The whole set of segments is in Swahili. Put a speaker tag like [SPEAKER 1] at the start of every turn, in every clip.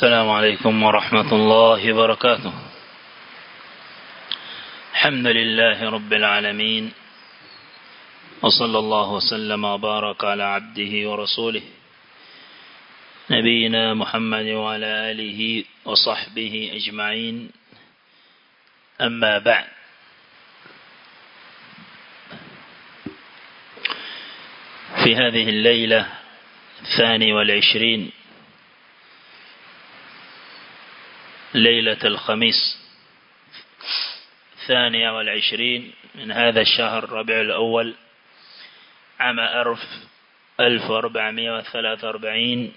[SPEAKER 1] السلام عليكم ورحمة الله وبركاته الحمد لله رب العالمين وصلى الله وسلم وبارك على عبده ورسوله نبينا محمد وعلى آله وصحبه أجمعين أما بعد في هذه الليلة الثاني والعشرين ليلة الخميس الثانية والعشرين من هذا الشهر ربيع الأول عام أرف ألف وأربعمائة وثلاثة وأربعين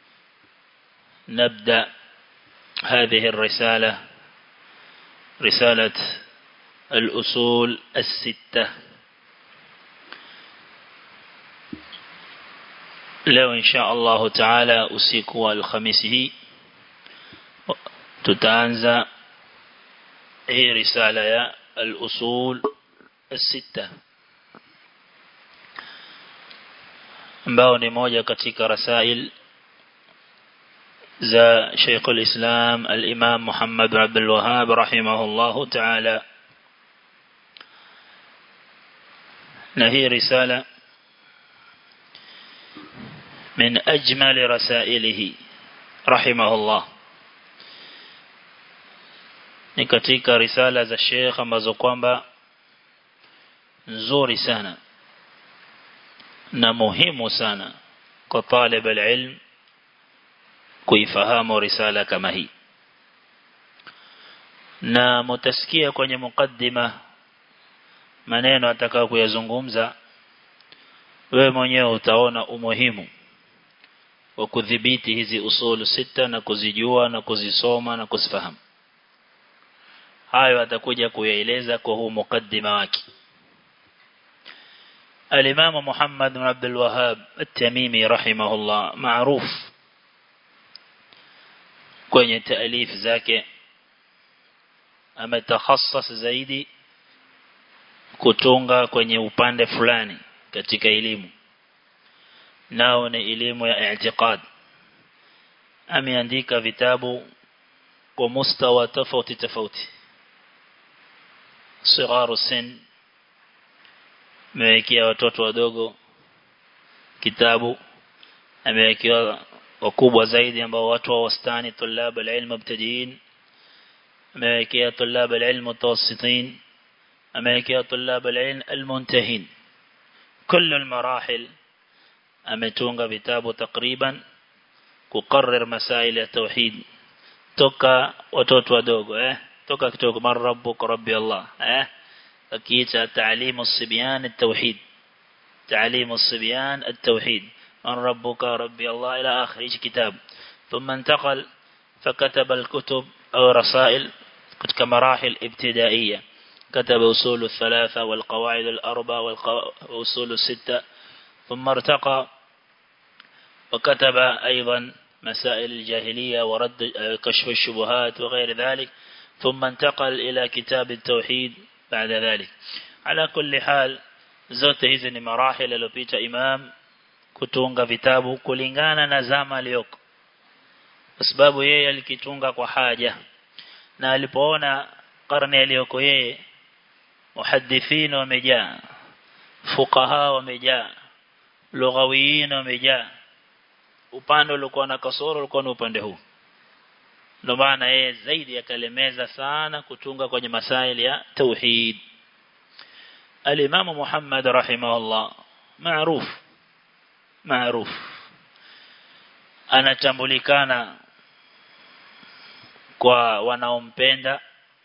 [SPEAKER 1] نبدأ هذه الرسالة رسالة الأصول الستة leo insha Allah taala usiku wa alhamisi hii tutaanza hii risala ya al-usul الستة ambao ni moja katika rasail za Sheikh al-Islam al-Imam Muhammad bin Abdul Wahhab rahimahullah ta'ala na hii risala من أجمل رسائله رحمه الله ni katika risala za Sheikh ambazo kwamba nzuri sana na muhimu sana kwa talib alilm kuifahamu risala kama hii na mutasikia kwenye mukaddima maneno atakao kuyazungumza wewe mwenyewe utaona umuhimu wa kudhibiti hizi usulu sita na kuzijua na kuzisoma na kuzifahamu hayo atakuja kuyaeleza kwa huu mukaddima wake الإمام محمد بن عبد الوهاب التميمي رحمه الله معروف kwenye تأليف zake ametakhassas zaidi kutunga kwenye upande fulani katika elimu nao ni elimu ya i'tiqad ameandika vitabu kwa mustawa tofauti tofauti sigaru sin amewekea watoto wadogo kitabu amewekea wakubwa zaidi ambao watu wa wastani tulab alilm mubtadiin amewekea tulab alilm mutawassitin amewekea tulab alilm almuntahin كل المراحل ametunga vitabu takriban kukarrir masail ya tauhid toka watoto wadogo eh toka kidogo man rabbuka rabbi allah eh akiita taalimu sibyan at-tauhid taalimu sibyan at-tauhid man rabbuka rabbi allah ila akhir kitab ثم انتقل فكتب الكتب أو رسائل كتب مراحل ابتدائية كتب أصول الثلاثة والقواعد الأربع والأصول الستة ثم ارتقى وكتب أيضا مسائل الجاهلية ورد كشف الشبهات وغير ذلك ثم انتقل إلى كتاب التوحيد بعد ذلك على كل حال zote hizi ni marahil aliyopita imam kutunga vitabu kulingana na zama aliyoko kwa sababu yeye alikitunga kwa haja na alipoona karne aliyoko yeye muhaddithina wamejaa fuqaha wamejaa lughawiyin wamejaa upande ulikuwa na kasoro ulikuwa ni upande huu ndio maana yeye zaidi akalemeza sana kutunga kwenye masaili ya tauhid al-Imam Muhammad rahimahullah maarufu maarufu anatambulikana kwa wanaompenda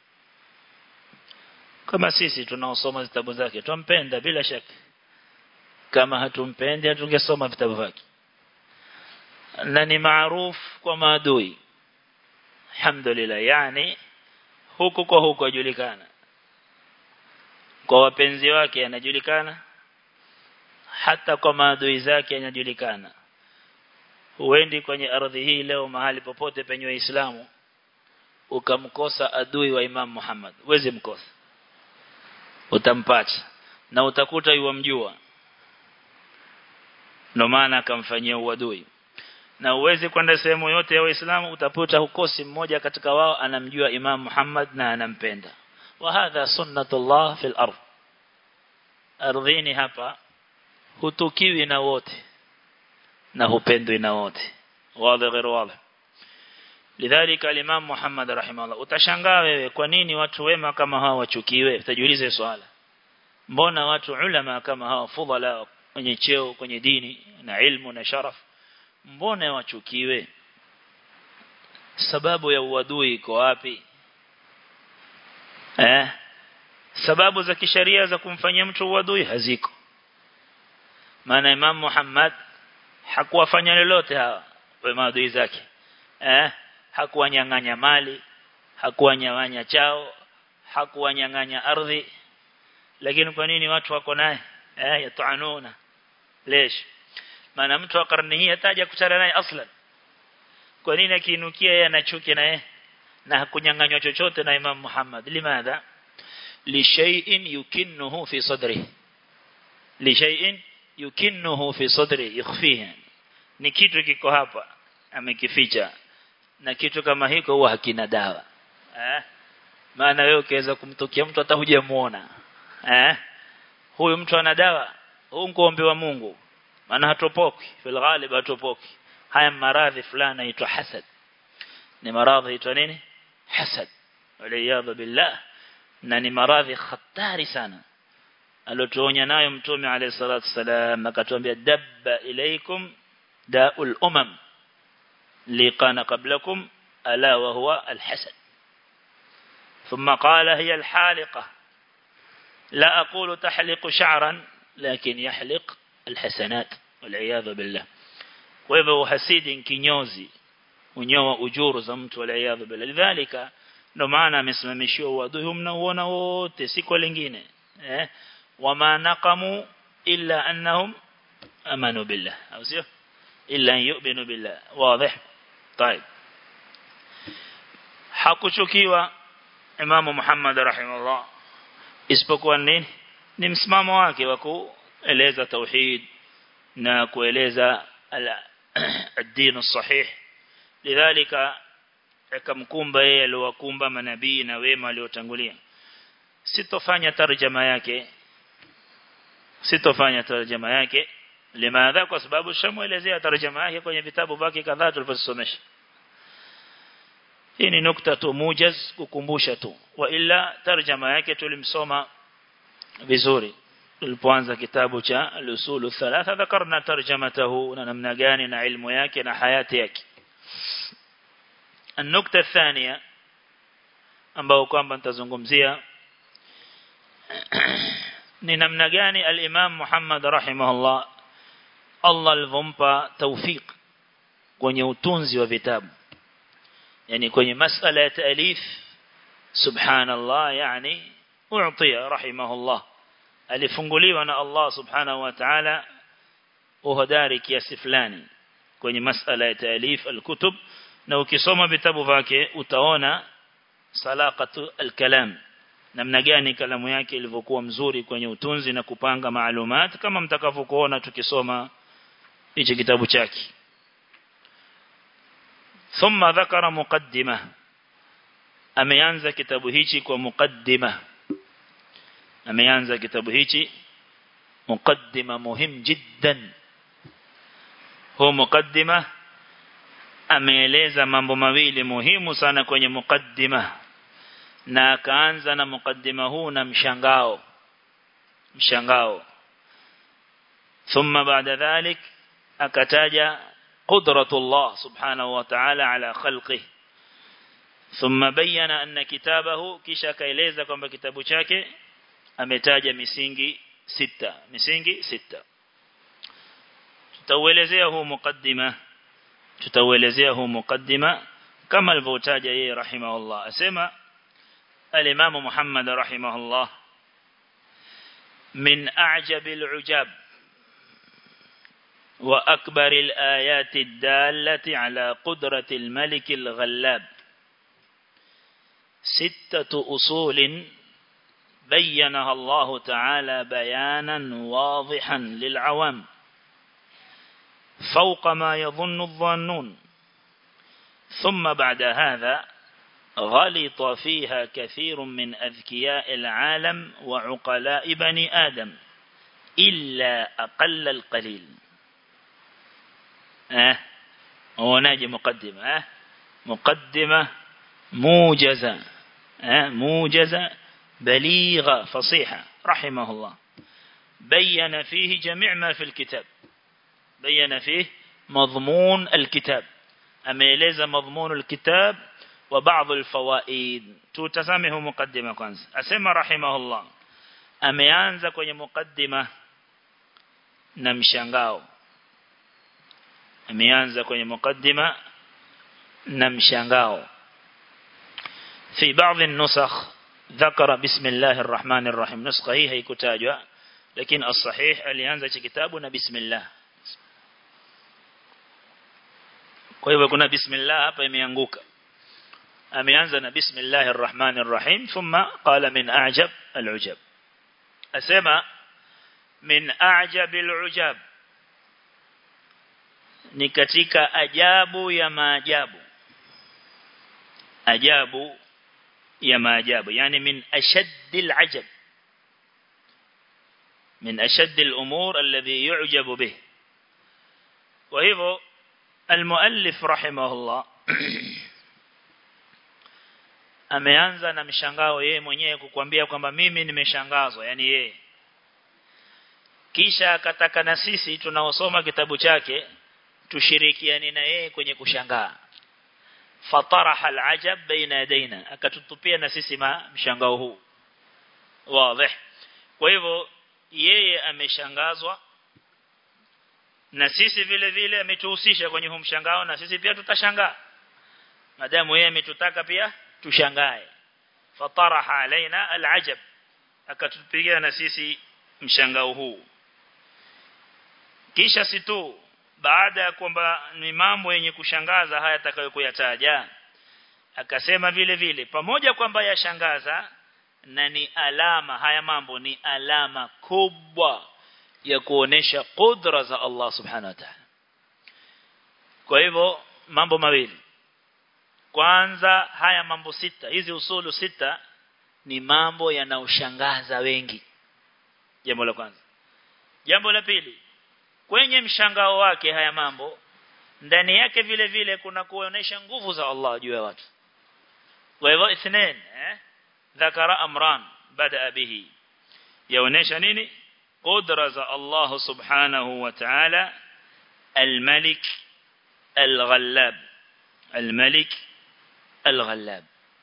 [SPEAKER 1] kama sisi tunaosoma vitabu zake tumpenda bila shaka kama hatumpendi hatungesoma vitabu vyake na ni maarufu kwa maadui alhamdulillah yani huku kwa huku ajulikana kwa wapenzi wake anajulikana hata kwa maadui zake anajulikana huendi kwenye ardhi hii leo mahali popote penye waislamu ukamkosa adui wa Imam Muhammad uweze mkosa utampata na utakuta yuwamjua ndio maana akamfanyia uadui na uwezi kwenda sehemu yote ya waislamu utaputa hukosi mmoja katika wao anamjua Imam Muhammad na anampenda wa hadha sunnatullah fil ardh ardhini hapa hutukiwi na wote na hupendwi na wote wazi غير wazi lidhalika al-Imam Muhammad rahimahullah utashangaa wewe kwa nini watu wema kama hawa wachukiwe utajiulize swala mbona watu ulama kama hawa fudhala wenye cheo kwenye dini na ilmu na sharaf mbona wachukiwe sababu ya uadui iko wapi eh sababu za kisheria za kumfanyia mtu uadui haziko maana Imam Muhammad hakuwafanya lolote hawa wa maadui zake eh hakuwanyang'anya mali hakuwanyang'anya chao hakuwanyang'anya ardhi lakini kwa nini watu wako naye eh yataanuna lesh maana mtu wa karne hii hataja kutana naye aslan kwa nini akiinukia yeye anachuki naye na hakunyang'anywa chochote na Imam Muhammad limadha li shay'in yukinnuhu fi sadri li shay'in yukinnuhu fi sadri yakhfihi ni kitu kiko hapa amekificha na kitu kama hiko huwa hakina dawa eh maana wewe ukiweza kumtokea mtu hata hujamuona eh huyu mtu ana dawa huu ngombe wa Mungu maana hatopoki fil ghalib hatopoki haya maradhi fulani yaitwa hasad ni maradhi yaitwa nini hasad waliyadha billah na ni maradhi hatari sana alotuonya nayo mtume alayhi salatu wasalam akatuambia dabba ilaikum da'ul umam liqana qablakum ala wa huwa alhasad ثم قال هي الحالقة لا أقول تحلق شعرا لكن يحلق الحسنات والعياذ بالله وهو حسيد kinyozi unyoa ujuru za mtu waliyadhu bila lidhalika ndo maana amesimamishiwa uadui mnaoona wote si kwa lingine eh wama naqamu illa annahum amanu billah au sio illa yu'minu billah wazi طيب hakuchukiwa Imam Muhammad rahimahullah isipokuwa nini ni msimamo wake wa kueleza tauhid na kueleza ad-din as-sahih lidhalika akamkumba yeye aliyowakumba manabii na wema waliotangulia sitofanya tarjama yake sitofanya tarjama yake limadha kwa sababu shamuelezea tarjama yake kwenye vitabu vyake kadhaa tulivyosomesha hii ni nukta tu mujaz kukumbusha tu wa illa tarjama yake tulimsoma vizuri tulipoanza kitabu cha al-usul thalatha dhakarna tarjamatahu na namna gani na ilmu yake na hayati yake النقطة الثانية ambao kwamba nitazungumzia ni namna gani al-Imam Muhammad rahimahullah Allah alivompa tawfik kwenye utunzi wa vitabu yani kwenye masala ya taalif subhanallah yani u'tiya rahimahullah alifunguliwa na Allah subhanahu wa ta'ala uhodari kiasi fulani kwenye masala ya taalif al-kutub na ukisoma vitabu vyake utaona salaqatu al-kalam namna gani kalamu yake ilivyokuwa mzuri kwenye utunzi na kupanga maalumat kama mtakavyokuona tukisoma hichi kitabu chake thumma dhakara muqaddima ameanza kitabu hichi kwa muqaddima ameanza kitabu hichi muqaddima muhim jiddan huwa muqaddima ameeleza mambo mawili muhimu sana kwenye muqaddima na akaanza na muqaddima huu na mshangao mshangao thumma baada dhalik akataja qudratullah subhanahu wa ta'ala ala khalqihi thumma bayyana anna kitabahu kisha akaeleza kwamba kitabu chake ametaja misingi sita misingi sita tutauelezea huu muqaddima tutauelezea huu muqaddima kama alivyotaja yeye rahimahullah asema al-Imam Muhammad rahimahullah min a'jab al-'ujab wa akbar al-ayat ad-dallati ala qudrati al-malik al-ghallab ستة أصول بينها الله تعالى بيانا واضحا للعوام فوق ما يظن الظانون ثم بعد هذا غلط فيها كثير من أذكياء العالم وعقلاء بني آدم إلا أقل القليل أه وناجي مقدمة أه مقدمة موجزة أه موجزة بليغة فصيحة رحمه الله بين فيه جميع ما في الكتاب بين فيه مضمون الكتاب أميلز مضمون الكتاب وبعض الفوائد تتسامه مقدمة كwanza أسمى رحمه الله ameanza kwenye mukaddima na mshangao ameanza kwenye mukaddima na mshangao في بعض النسخ ذكر بسم الله الرحمن الرحيم نسخة هي haikutajwa lakini الصحيح alianza cha kitabu na bismillah kwa hivyo kuna bismillah hapa imeanguka ameanza na bismillahir rahmanir rahim thumma qala min a'jab al-ujab asema min a'jab al-ujab ni katika ajabu ya maajabu ajabu ya maajabu yani min ashaddil ajab من أشد الأمور الذي يعجب به وهو المؤلف رحمه الله ameanza na mshangao yeye mwenyewe kukwambia kwamba mimi nimeshangazwa yani yeye kisha akataka na sisi tunaosoma kitabu chake tushirikiane na yeye kwenye kushangaa fataraha alajab baina yadaina akatutupia na sisi ma mshangao huu wazi kwa hivyo yeye ameshangazwa na sisi vile vile ametuhusisha kwenye huu mshangao na sisi pia tutashangaa madamu yeye ametutaka pia tushangae fataraha alaina alajab akatupigia na sisi mshangao huu kisha situ baada ya kwamba ni mambo yenye kushangaza haya atakayokuyataja akasema vile vile pamoja kwamba yashangaza na ni alama haya mambo ni alama kubwa ya kuonesha kudra za Allah subhanahu wa ta'ala kwa hivyo mambo mawili kwanza haya mambo sita hizi usulu sita ni mambo yanaoshangaza wengi jambo la kwanza jambo la pili kwenye mshangao wake haya mambo ndani yake vile vile kuna kuonesha nguvu za Allah juu ya watu kwa hivyo ithnain eh dhakara amran bada bihi yaonesha nini qudra za Allah subhanahu wa ta'ala al-malik al-ghallab al-malik al-ghallab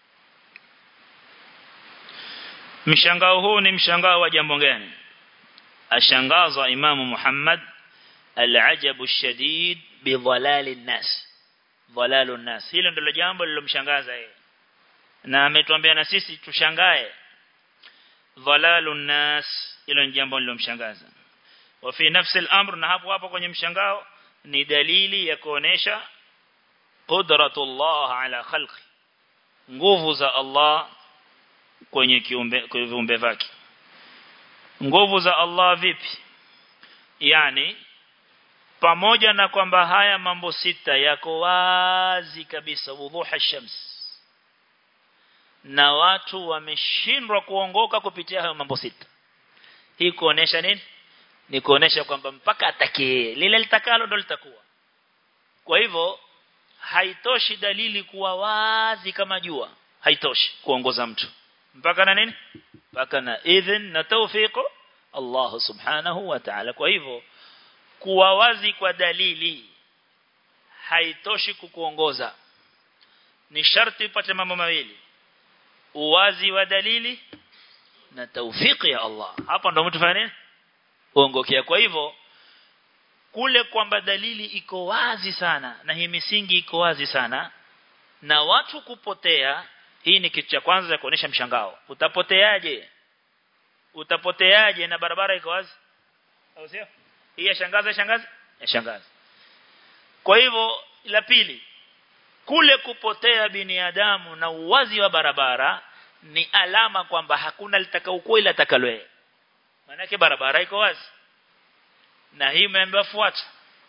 [SPEAKER 1] mshangao huu ni mshangao wa jambo gani ashangazwa imamu Muhammad العجب الشديد بضلال الناس ضلال الناس hilo ndilo jambo lilomshangaza yeye na ametuambia na sisi tushangae dhalalun nas hilo ni jambo lilomshangaza wa fi nafsi al-amr na hapo hapo kwenye mshangao ni dalili ya kuonesha qudratullah ala khalqi nguvu za Allah kwenye kiumbe kwenye viumbe vyake nguvu za Allah vipi yani pamoja na kwamba haya mambo sita yako wazi kabisa wudhuha shams na watu wameshindwa kuongoka kupitia hayo mambo sita hii kuonesha nini ni kuonesha kwamba mpaka atakie lile litakalo ndo litakuwa kwa hivyo haitoshi dalili kuwa wazi kama jua haitoshi kuongoza mtu mpaka na nini mpaka na idhin na tawfiko Allah subhanahu wa ta'ala kwa hivyo kuwa wazi kwa dalili haitoshi kukuongoza ni sharti upate mambo mawili uwazi wa dalili na taufiki ya Allah hapa ndo mtu fanya nini uongokea kwa hivyo kule kwamba dalili iko wazi sana na hii misingi iko wazi sana na watu kupotea hii ni kitu cha kwanza cha kuonesha mshangao utapoteaje utapoteaje na barabara iko wazi au sio hii yashangaza shangaza yashangaza kwa hivyo la pili kule kupotea binadamu na uwazi wa barabara ni alama kwamba hakuna litakaokuwa ila takalwe manake barabara iko wazi na hii imeambiwa fuata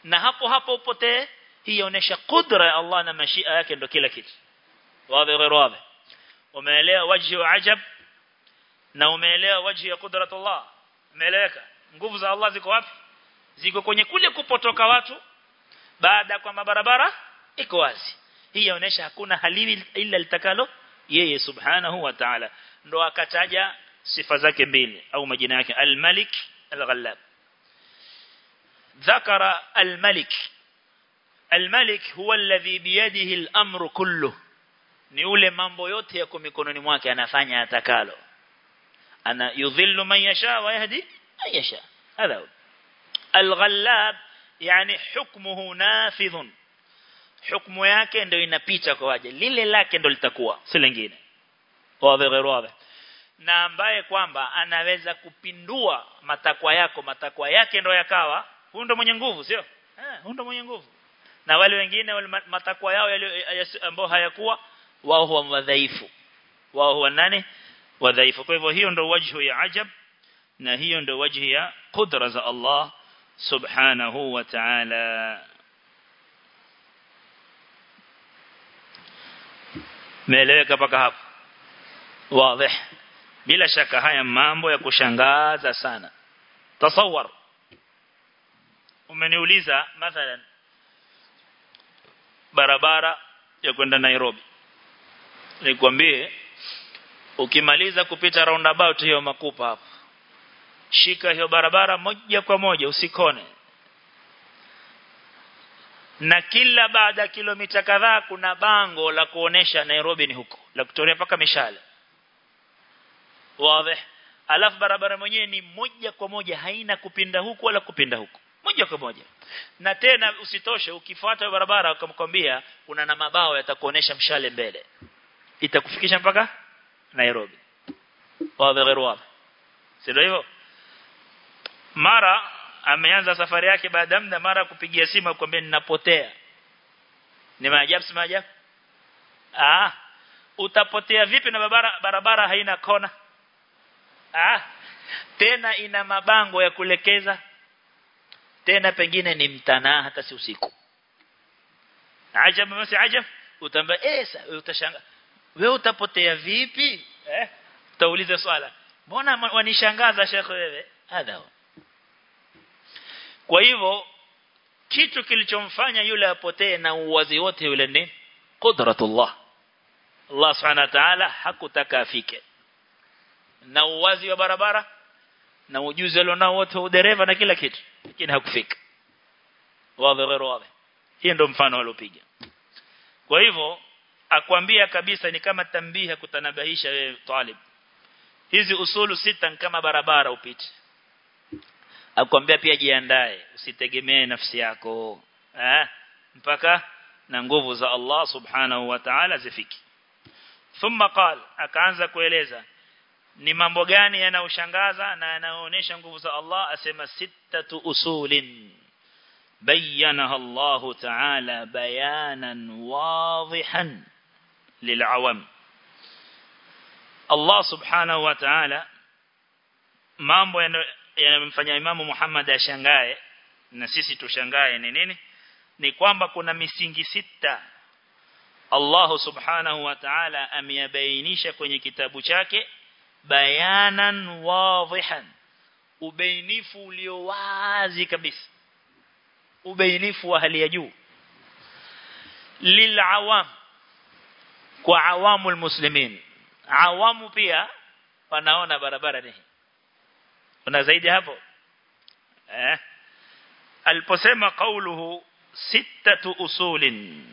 [SPEAKER 1] na hapo hapo upotee hii inaonyesha kudra ya Allah na mashia yake ndo kila kitu wazi غير wazi umeelewa wajhi wa ajab na umeelewa wajhi ya kudratullah umeeleweka nguvu za Allah ziko wapi ziko kwenye kule kupotoka watu baada kwa barabara iko wazi hii inaonyesha hakuna haliwi ila litakalo yeye subhanahu wa ta'ala ndo akataja sifa zake mbili au majina yake al-malik al-ghallab ذكر الملك الملك هو الذي بيده الأمر كله ni ule mambo yote yako mikononi mwake anafanya atakalo ana yudhillu man yasha wa yahdi man yasha hadha al-ghallab yani hukmuhu nafidhun hukumu yake ndio inapita kwa waje lile lake ndio litakuwa si lingine wazi غير wazi na ambaye kwamba anaweza kupindua matakwa yako matakwa yake ndio yakawa huyo ndio mwenye nguvu sio eh huyo ndio mwenye nguvu na wale wengine wale matakwa yao ambao hayakuwa wao huwa wadhaifu wao huwa nani wadhaifu kwa hivyo hiyo ndio wajhu ya ajab na hiyo ndio wajhi ya qudra za Allah subhanahu wa ta'ala meeleweka paka hapo wazi bila shaka haya mambo ya kushangaza sana tasawwar umeniuliza mathalan barabara ya kwenda Nairobi nikwambie ukimaliza kupita roundabout hiyo makupa hapo shika hiyo barabara moja kwa moja usikone na kila baada ya kilomita kadhaa kuna bango la kuonesha Nairobi ni huko la kutolea paka mishale wazi alafu barabara mwenyewe ni moja kwa moja haina kupinda huku wala kupinda huku moja kwa moja na tena usitoshe ukifuata barabara ukamkwambia kuna na mabao yatakuonesha mshale mbele itakufikisha mpaka Nairobi wazi غير wazi sio hivyo mara ameanza safari yake baada muda mara kupigia simu akwambia ninapotea ni maajabu si maajabu ah utapotea vipi na barabara barabara haina kona ah tena ina mabango ya kulekeza tena pengine ni mtanaa hata si usiku ajabu msi ajabu utamba eh utashanga wewe utapotea vipi eh utauliza swala mbona wanishangaza shekhe wewe hadha kwa hivyo kitu kilichomfanya yule apotee na uwazi wote yule ni qudratullah Allah subhanahu wa ta'ala hakutaka afike na uwazi wa barabara na ujuzi alionao wote wa dereva na kila kitu lakini hakufika wazi غير wazi hiyo ndio mfano aliopiga kwa hivyo akwambia kabisa ni kama tambiha kutanabahisha wewe talib hizi usulu sita kama barabara upite akwambia pia jiandae usitegemee nafsi yako eh mpaka na nguvu za Allah subhanahu wa ta'ala zifiki thumma qal akaanza kueleza ni mambo gani yanaoshangaza na yanaoonyesha nguvu za Allah asema sittatu usulin bayyanaha Allah ta'ala bayanan wadihan lil'awam Allah subhanahu wa ta'ala mambo yanamfanya Imamu Muhammad ashangae na sisi tushangae ni nini ni kwamba kuna misingi sita Allah subhanahu wa ta'ala ameyabainisha kwenye kitabu chake bayanan wadihan ubainifu ulio wazi kabisa ubainifu wa hali ya juu lilawam kwa awamul muslimin awamu pia wanaona barabara ni kuna zaidi hapo eh aliposema kauluhu sittatu usulin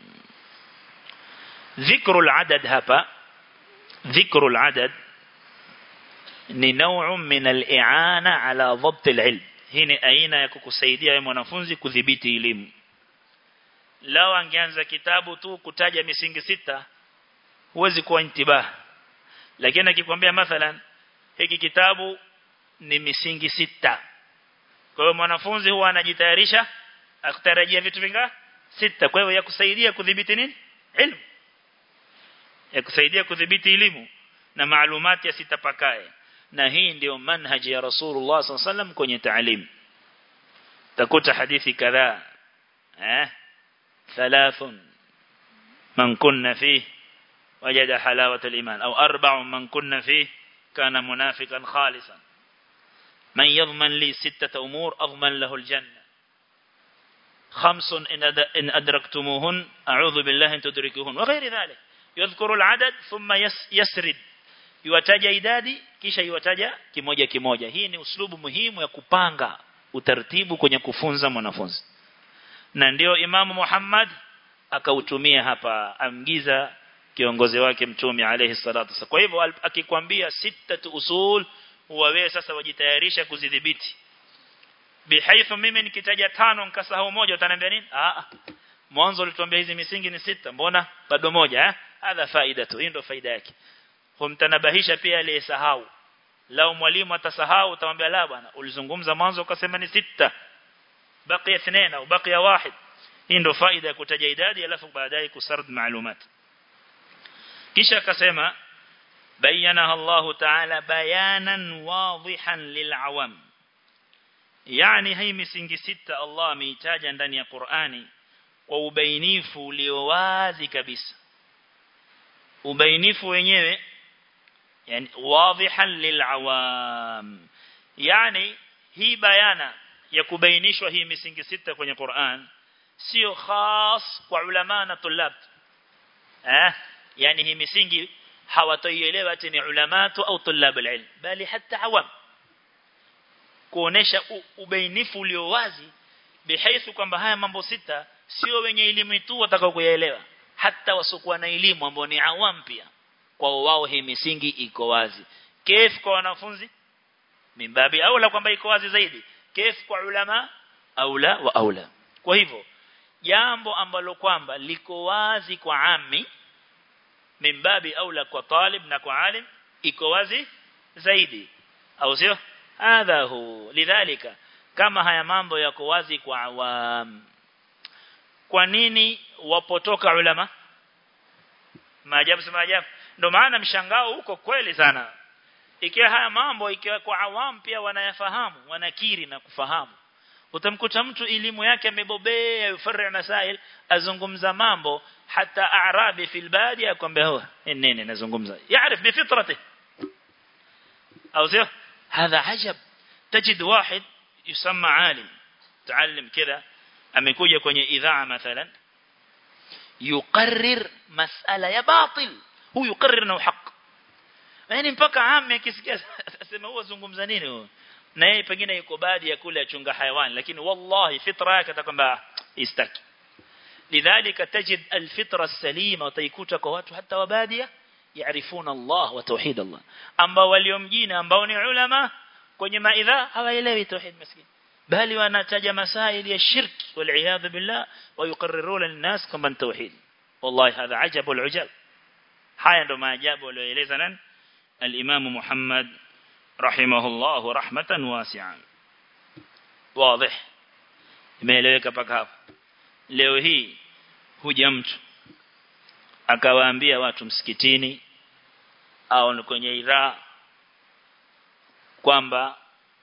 [SPEAKER 1] ذكر العدد هapa ذكر العدد ni نوع من الإعانة على ضبط العلم hii ni aina ya kukusaidia wewe mwanafunzi kudhibiti elimu lao angeanza kitabu tu kutaja misingi sita huwezi kuwa intibah lakini akikwambia mathalan hiki kitabu ni misingi sita kwa hiyo mwanafunzi huwa anajitayarisha akutarajia vitu vinga sita kwa hiyo ya kusaidia kudhibiti nini ilmu ya kusaidia kudhibiti elimu na maalumati yasitapakae na hii ndio manhaji ya Rasulullah SAW kwenye taalim takuta hadithi kadhaa eh thalathun man kunna fihi وجد حلاوة الإيمان أو أربع من كنا فيه كان منافقا خالصا من يضمن لي ستة أمور أضمن له الجنة خمس إن أدركتموهن أعوذ بالله أن تدركوهن وغير ذلك يذكر العدد ثم يسرد yuwataja idadi kisha yuwataja kimoja kimoja hii ni uslubu muhimu ya kupanga utaratibu kwenye kufunza mwanafunzi na ndio imamu Muhammad akautumia hapa amgiza kiongozi wake mtume alayhi salatu wasallam kwa hivyo akikwambia sita usul huwa wewe sasa wajitayarisha kuzidhibiti bihaithu mimi nikitaja tano nikasahau moja utaniambia nini ah mwanzo ulituambia hizi misingi ni sita mbona bado moja eh hadha faida tu hii ndio faida yake humtanabahisha pia aliyesahau lao mwalimu atasahau utamwambia la bwana ulizungumza mwanzo ukasema ni sita baqiya اثنين au baqiya wahid hii ndio faida ya kutaja idadi alafu baadaye kusard maalumat kisha akasema bayanaha Allah ta'ala bayanan wadihan lil'awam yani hii misingi sita Allah ameitaja ndani ya Qur'ani kwa ubainifu ulio wazi kabisa ubainifu wenyewe yani wadihan lil'awam yani hii bayana ya kubainishwa hii misingi sita kwenye Qur'an sio khas kwa ulama na tulab eh yani hii misingi hawatoielewa ati ni ulamatu au tulab alilm bali hata awam kuonesha ubainifu ulio wazi bihaithu kwamba haya mambo sita sio wenye elimu tu watakao kuyaelewa hata wasokuwa na elimu ambao ni awam pia kwa wao hii misingi iko wazi kif kwa wanafunzi mimbabi au la kwamba iko wazi zaidi kif kwa ulama aula wa aula kwa hivyo jambo ambalo kwamba liko wazi kwa ami mimbabi aula kwa talib na kwa alim iko wazi zaidi au sio hadha hu lidhalika kama haya mambo yako wazi kwa awam kwa nini wapotoka ulama maajabu si maajabu ndio maana mshangao huko kweli sana ikiwa haya mambo ikiwa kwa awam pia wanayafahamu wanakiri na kufahamu utamkuta mtu elimu yake amebobea yufarri masail azungumza mambo hata arabi fil badi akwambia huwa nini nazungumza yaarif bifitrati au sio hadha ajab tajid واحد يسمى عالم تعلم كذا amekuja kwenye idhaa mathalan yuqarrir mas'ala ya batil huyu yuqarrir na haq yani mpaka ame akisikia asema huwa zungumza nini huyo na yeye pengine yuko baadhi ya kule achunga hayawani lakini wallahi fitra yake atakwamba istaki lidhalika tajid alfitra salima utaikuta kwa watu hata wabadia yaarifuna Allah wa tauhid Allah ambao walio mjini ambao ni ulama kwenye maidha hawaelewi tauhid maskini bali wanataja masaili ya shirki wal billah wa yuqarriruna linnas kama tauhid wallahi hadha ajabu alujab haya ndo maajabu aliyoeleza nani al-Imam Muhammad rahimahullah rahmatan wasi'an wazi imeeleweka paka hapo leo hii huja mtu akawaambia watu msikitini au kwenye idhaa kwamba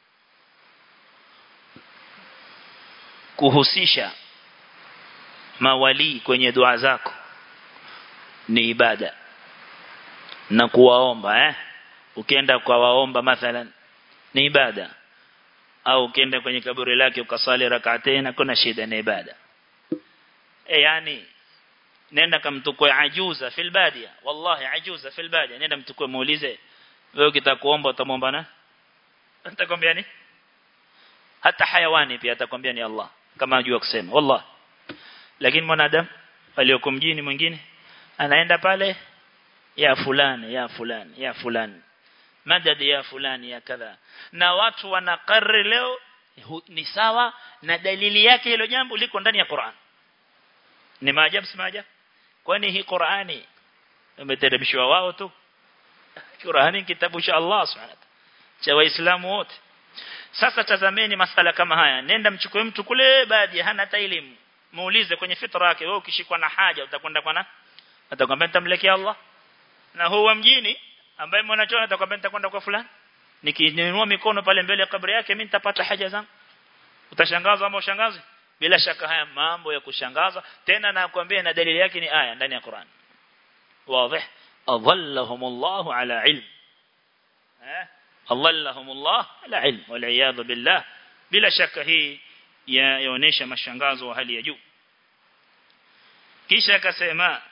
[SPEAKER 1] kuhusisha mawali kwenye dua zako ni ibada na kuwaomba eh ukienda kwa waomba mathalan ni ibada au ukienda kwenye kaburi lake ukasali rak'atayn kuna shida ni ibada e yani nenda kamtukue ajuza fil badia wallahi ajuza fil badia nenda mtukue muulize wewe ukitakuomba utamwomba na atakwambia ni hata hayawani pia atakwambia ni Allah kama ajua kusema wallahi lakini mwanadamu aliyoko mjini mwingine anaenda pale ya fulani ya fulani ya fulani madad ya fulani ya kadha na watu wanakarri leo ni sawa na dalili yake hilo jambo liko ndani ya Qur'an ni maajabu si maajabu kwani hii Qur'ani imeteremshwa wao tu Qur'ani kitabu cha Allah subhanahu cha waislamu wote sasa tazameni masala kama haya nenda mchukue mtu kule baadhi hana hata elimu muulize kwenye fitra yake wewe ukishikwa na haja utakwenda kwa na atakwambia nitamlekea Allah na huwa mjini ambaye mwanachuoni atakwambia nitakwenda kwa fulani nikiinua mikono pale mbele ya kaburi yake mimi nitapata haja zangu utashangazwa ama ushangazi bila shaka haya mambo ya kushangaza tena nakwambia na dalili yake ni aya ndani ya Qur'an wazi adallahum Allah ala ilm eh adallahum Allah ala ilm wal iyad billah bila shaka hii yaonesha mashangazo wa hali ya juu kisha akasema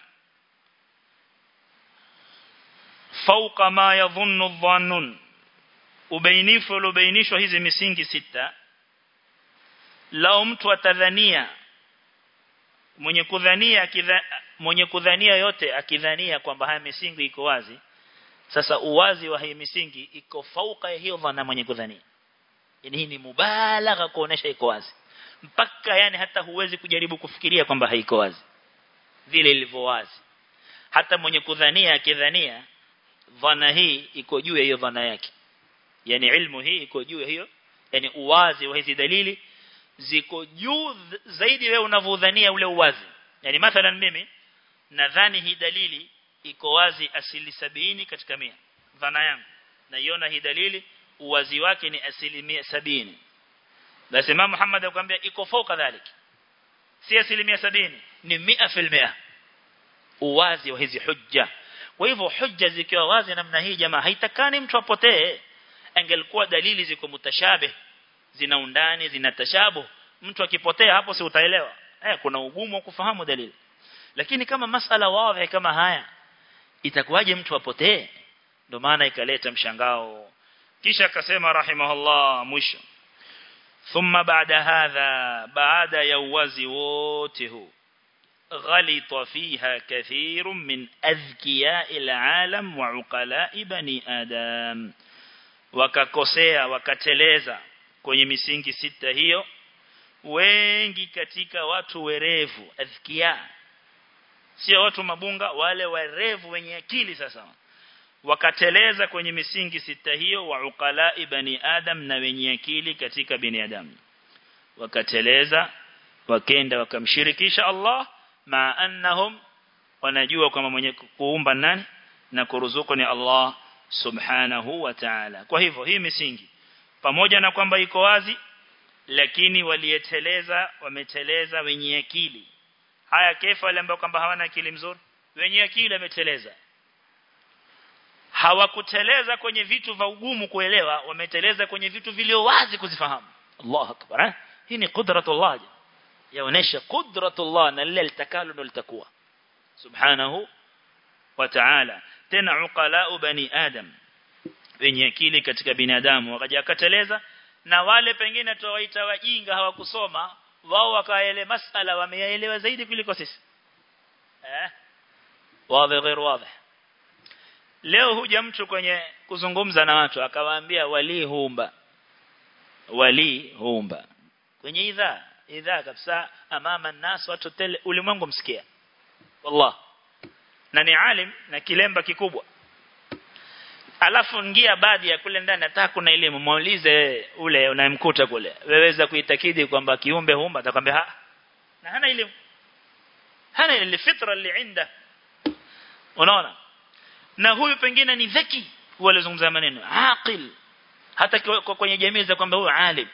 [SPEAKER 1] fauqa ma yadhunnu adh-dhannun ubainifu uliobainishwa hizi misingi sita lao mtu atadhania mwenye kudhania kidha, mwenye kudhania yote akidhania kwamba haya misingi iko wazi sasa uwazi wa hii misingi iko fauka ya hiyo dhana mwenye kudhania yani hii ni mubalagha kuonesha iko wazi mpaka yani hata huwezi kujaribu kufikiria kwamba haiko wazi vile ilivyo wazi hata mwenye kudhania akidhania dhana hii iko juu ya hiyo dhana yake yani ilmu hii iko juu ya hiyo yani uwazi wa hizi dalili ziko juu zaidi wewe unavyodhania ule uwazi yani mathalan mimi nadhani hii dalili iko wazi asili sabini katika mia dhana yangu naiona hii dalili uwazi wake ni asilimia sabini basi Imam Muhammad akwambia iko fauka dhalik si asilimia sabini ni mia filmia uwazi wa hizi hujja kwa hivyo hujja zikiwa wazi namna hii jamaa haitakani mtu apotee angelikuwa dalili ziko mutashabih zina undani zina tashabu mtu akipotea hapo si utaelewa eh kuna ugumu wa kufahamu dalili lakini kama masala wazi kama haya itakuwaje mtu apotee ndio maana ikaleta mshangao kisha akasema rahimahullah mwisho thumma baada hadha baada ya uwazi wote huu غلط فيها كثير من أذكياء العالم وعقلاء بني آدم wakakosea wakateleza kwenye misingi sita hiyo wengi katika watu werevu adhkia sio watu mabunga wale werevu wenye akili sasa wakateleza kwenye misingi sita hiyo wa uqala ibani adam na wenye akili katika binadamu wakateleza wakenda wakamshirikisha Allah ma annahum wanajua kwamba mwenye kuumba nani na kuruzuku ni Allah subhanahu wa ta'ala kwa hivyo hii misingi pamoja na kwamba iko wazi lakini walieteleza wameteleza wenye akili haya kefa wale ambao kwamba hawana akili mzuri wenye akili wameteleza hawakuteleza kwenye vitu vya ugumu kuelewa wameteleza kwenye vitu vilio wazi kuzifahamu Allah akbar eh? hii ni qudratullah yaonesha qudratullah na lile litakalo ndo litakuwa subhanahu wa ta'ala tena uqala bani adam wenye akili katika binadamu wakaja akateleza na wale pengine tuwaita wajinga hawakusoma wao wakaele masala wameyaelewa zaidi kuliko sisi eh wazi غير wazi leo huja mtu kwenye kuzungumza na watu akawaambia wali huumba wali huumba kwenye idhaa idhaa kabisa amama nas watu tele ulimwengu msikia wallah na ni alim na kilemba kikubwa alafu ngia baadhi ya kule ndani nataka kuna elimu muulize ule unayemkuta kule weweza kuitakidi kwamba kiumbe huumba atakwambia ha na hana elimu hana ile fitra اللي عنده unaona na huyu pengine ni dhaki wale zungumza maneno aqil hata kwenye jamii za kwamba huyu alim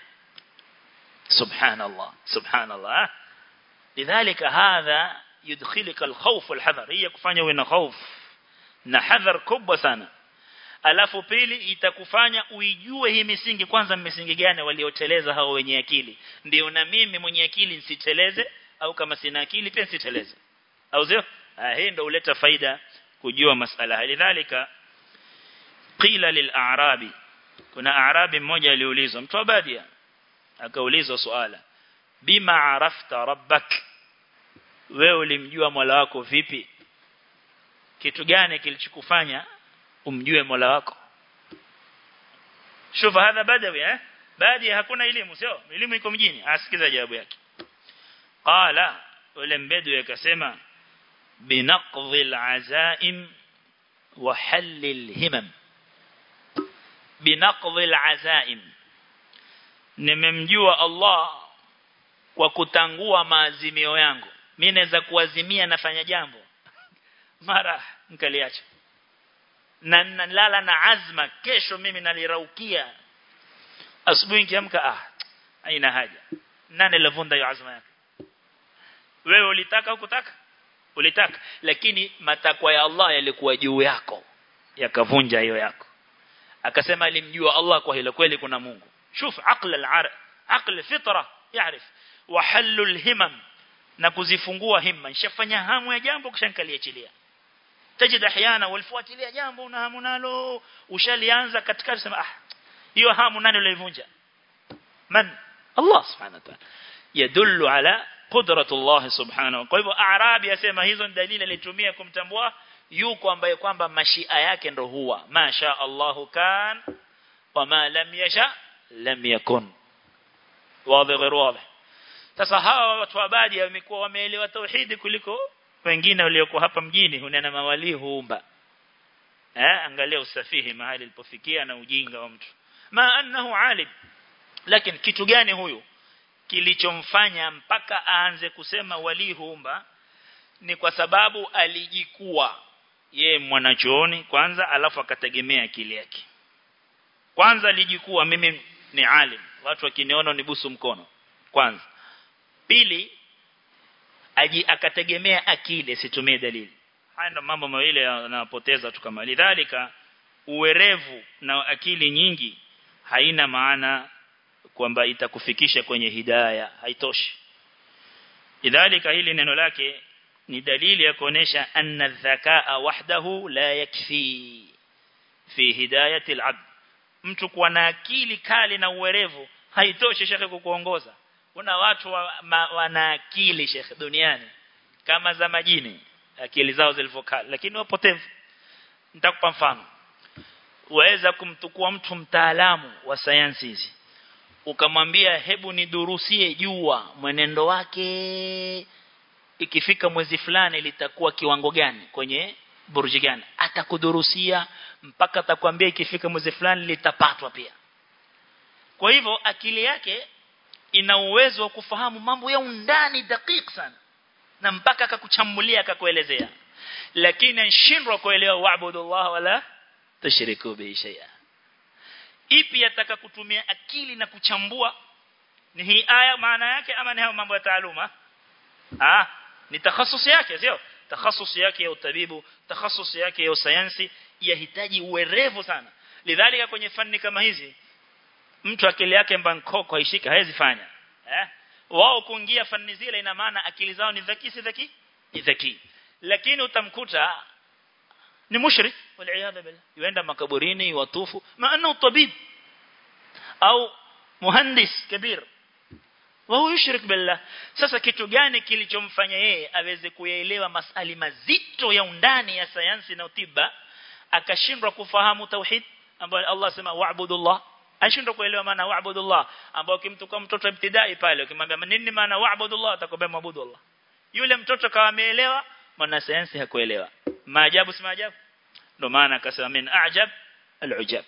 [SPEAKER 1] subhanallah subhanallah lidhalika hadha yudkhilika alkhawf walhadhar hiya kufanya uwe na hofu na hadhar kubwa sana alafu pili itakufanya uijue hii misingi kwanza misingi gani walioteleza hao wenye akili ndio na mimi mwenye akili nisiteleze au kama sina akili pia nisiteleze au sio hii ndio huleta faida kujua masala halidhalika qila lil'arabi kuna arabi mmoja aliulizwa mtu wa badia akaulizwa swala bima arafta rabbak wewe ulimjua Mola wako vipi kitu gani kilichokufanya umjue Mola wako shufa hadha badawi eh baadhi hakuna elimu sio elimu iko mjini asikiza jawabu yake qala ule mbedwi akasema binaqdhi alazaim wa hal alhimam binaqdhi alazaim nimemjua Allah kwa kutangua maazimio yangu mimi naweza kuazimia nafanya jambo mara nikaliacha na nalala na azma kesho mimi naliraukia asubuhi nikiamka ah haina haja nani alovunda hiyo azma yake wewe ulitaka ukutaka ulitaka lakini matakwa ya Allah yalikuwa juu yako yakavunja hiyo yako akasema alimjua Allah kwa hilo kweli kuna Mungu shuf aql al-ar aql fitra yaarif wa halul himam na kuzifungua himma nishafanya hamu ya jambo kisha nikaliachilia tajid ahyana walifuatilia jambo na hamu nalo ushalianza katikati sema ah hiyo hamu nani ulivunja man Allah subhanahu wa ta'ala yadullu ala qudratullah subhanahu kwa hivyo arabi yasema hizo ni dalili alitumia kumtambua yuko ambaye kwamba mashia yake ndo huwa masha Allahu kan wama lam yasha lam yakun wazi غير واضح sasa hawa watu wa baadhi wamekuwa wameelewa tauhidi kuliko wengine waliokuwa hapa mjini hunena mawali huumba eh angalia usafihi mahali ilipofikia na ujinga wa mtu ma annahu alim lakini kitu gani huyu kilichomfanya mpaka aanze kusema wali huumba ni kwa sababu alijikuwa ye mwanachuoni kwanza alafu akategemea akili yake kwanza alijikuwa mimi ni alim watu wakiniona nibusu mkono kwanza pili aji akategemea akili situmie dalili haya ndo mambo mawili yanapoteza tu kama lidhalika uwerevu na akili nyingi haina maana kwamba itakufikisha kwenye hidayah haitoshi idhalika hili neno lake ni dalili ya kuonesha anna dhakaa wahdahu la yakfi fi hidayati al-abd mtu kuwa na akili kali na uwerevu haitoshi shekhe kukuongoza kuna watu wa, ma, wana akili shekhe duniani kama za majini akili zao zilivyokali lakini wapotevu nitakupa mfano waweza kumtukua mtu mtaalamu wa sayansi hizi ukamwambia hebu nidurusie jua mwenendo wake ikifika mwezi fulani litakuwa kiwango gani kwenye burji gani atakudurusia mpaka atakwambia ikifika mwezi fulani litapatwa pia kwa hivyo akili yake ina uwezo wa kufahamu mambo ya undani dakika sana na mpaka akakuchambulia akakuelezea lakini anashindwa kuelewa wa'budullah wala tushiriku bihi shay'a ipi yataka kutumia akili na kuchambua ni hii aya maana yake ama ni hayo mambo ya taaluma ah ni takhasusi yake sio takhasusi yake ya utabibu takhasusi yake ya sayansi yahitaji uwerevu sana lidhalika kwenye fani kama hizi mtu akili yake mbankoko haishika hawezi fanya eh wao kuingia fani zile ina maana akili zao ni dhaki si dhaki ni dhaki lakini utamkuta ni mushrik waliaadha billah yuenda makaburini watufu maana tabib au muhandis kabir wao yushrik billah sasa kitu gani kilichomfanya yeye aweze kuyaelewa masali mazito ya undani ya sayansi na tiba akashindwa kufahamu tauhid ambayo Allah sema wa'budullah ashindwa kuelewa maana wa'budullah ambao kimtukua mtoto ibtidai pale ukimwambia nini maana wa'budullah atakwambia maabudu Allah yule mtoto kawa ameelewa mwana sayansi hakuelewa maajabu si maajabu ndo maana akasema min a'jab al-ujab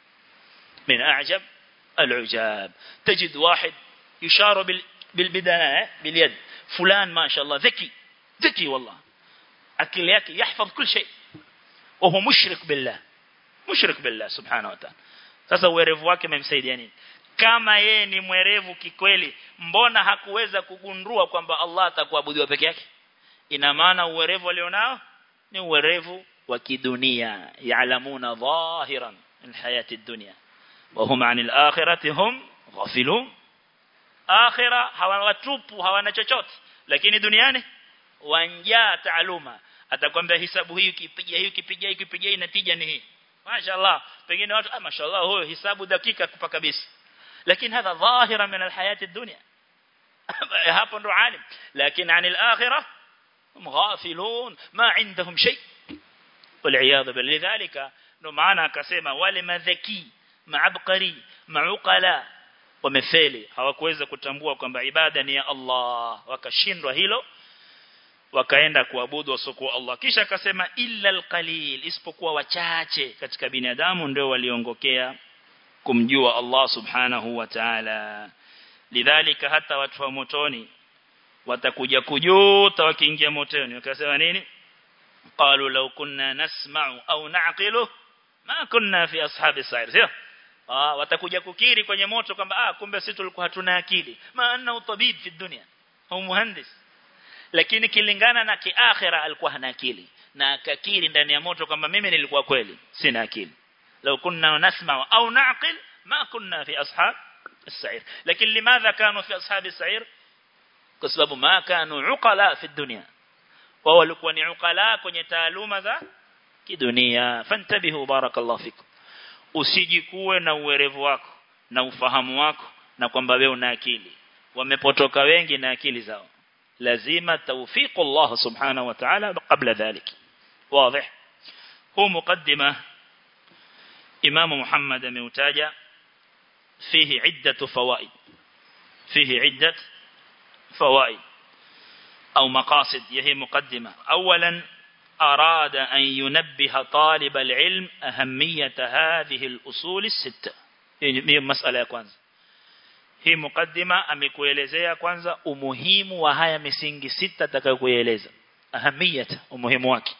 [SPEAKER 1] min a'jab al-ujab tajid wahid يشار بال بالبداية باليد فلان ما شاء الله ذكي ذكي والله أكل ياكي يحفظ كل شيء وهو مشرك بالله مشرك بالله سبحانه وتعالى sasa uwerevu wake umemsaidia nini kama yeye ni mwerevu kikweli mbona hakuweza kugundua kwamba Allah atakuabudiwa peke yake ina maana uwerevu alionao ni uwerevu wa kidunia yaalamuna dhahiran min hayati dunya wa hum anil akhirati hum ghafilun akhira hawana watupu hawana chochote lakini duniani wanjaa taaluma atakwambia hisabu hii ukipiga hii ukipiga hii ukipiga hii natija ni hii mashaallah pengine watu ah mashaallah huyo hisabu dakika kupa kabisa lakini hadha dhahira min alhayati dunya hapo ndo alim lakini anil akhirah hum ghafilun ma indahum shay والعياذ بالله لذلك ndo maana akasema wale madhaki maabqari mauqala wamefeli hawakuweza kutambua kwamba ibada ni ya Allah wakashindwa hilo wakaenda kuabudu wasokuwa Allah kisha akasema illa alqalil isipokuwa wachache katika binadamu ndio waliongokea kumjua Allah subhanahu wa ta'ala lidhalika hata watu wa motoni watakuja kujuta wakiingia motoni wakasema nini qalu law kunna nasma'u au na'qilu ma kunna fi ashabi sa'ir sio ah watakuja kukiri kwenye moto kwamba ah kumbe sisi tulikuwa hatuna akili maana utabib fi dunia au muhandis lakini kilingana na kiakhira alikuwa hana akili na akakiri ndani ya moto kwamba mimi nilikuwa kweli sina akili لو كنا نسمع أو نعقل ما كنا في أصحاب السعير لكن لماذا كانوا في أصحاب السعير كسبب ما كانوا عقلاء في الدنيا وهو لكوا عقلاء kwenye taaluma za kidunia fantabihu barakallahu fikum usijikuwe na uwerevu wako na ufahamu wako na kwamba wewe una akili wamepotoka wengi na akili zao lazima tawfiqu Allah subhanahu wa ta'ala qabla dhalik واضح هو مقدمه إمام محمد ميوتاجا فيه عدة فوائد فيه عدة فوائد أو مقاصد يهي مقدمة أولا أراد أن ينبه طالب العلم أهمية هذه الأصول الستة هي مسألة ya kwanza hii mukaddima amekuelezea kwanza umuhimu wa haya misingi sita atakayokueleza ahamiyata umuhimu wake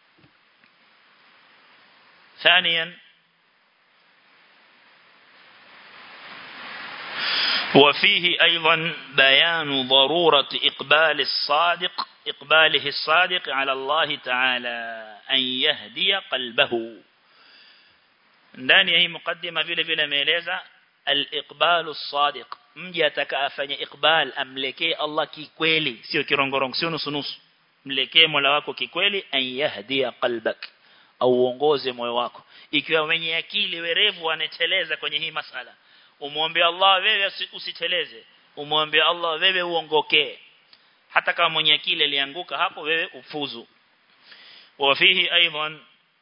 [SPEAKER 1] ثانيا وفيه أيضا بيان ضرورة إقبال الصادق إقباله الصادق على الله تعالى أن يهدي قلبه ndani ya hii mukaddima vile vile ameeleza al-iqbalu as-sadiq mje atakaafanya iqbal amlekee Allah kikweli sio kirongorongo sio nusu nusu mlekee Mola wako kikweli an yahdia qalbak au uongoze moyo wako ikiwa mwenye akili werevu aneteleza kwenye hii masala umwombe Allah wewe usiteleze umwombe Allah wewe uongokee hata kama mwenye akili alianguka hapo wewe ufuzu وفيه أيضا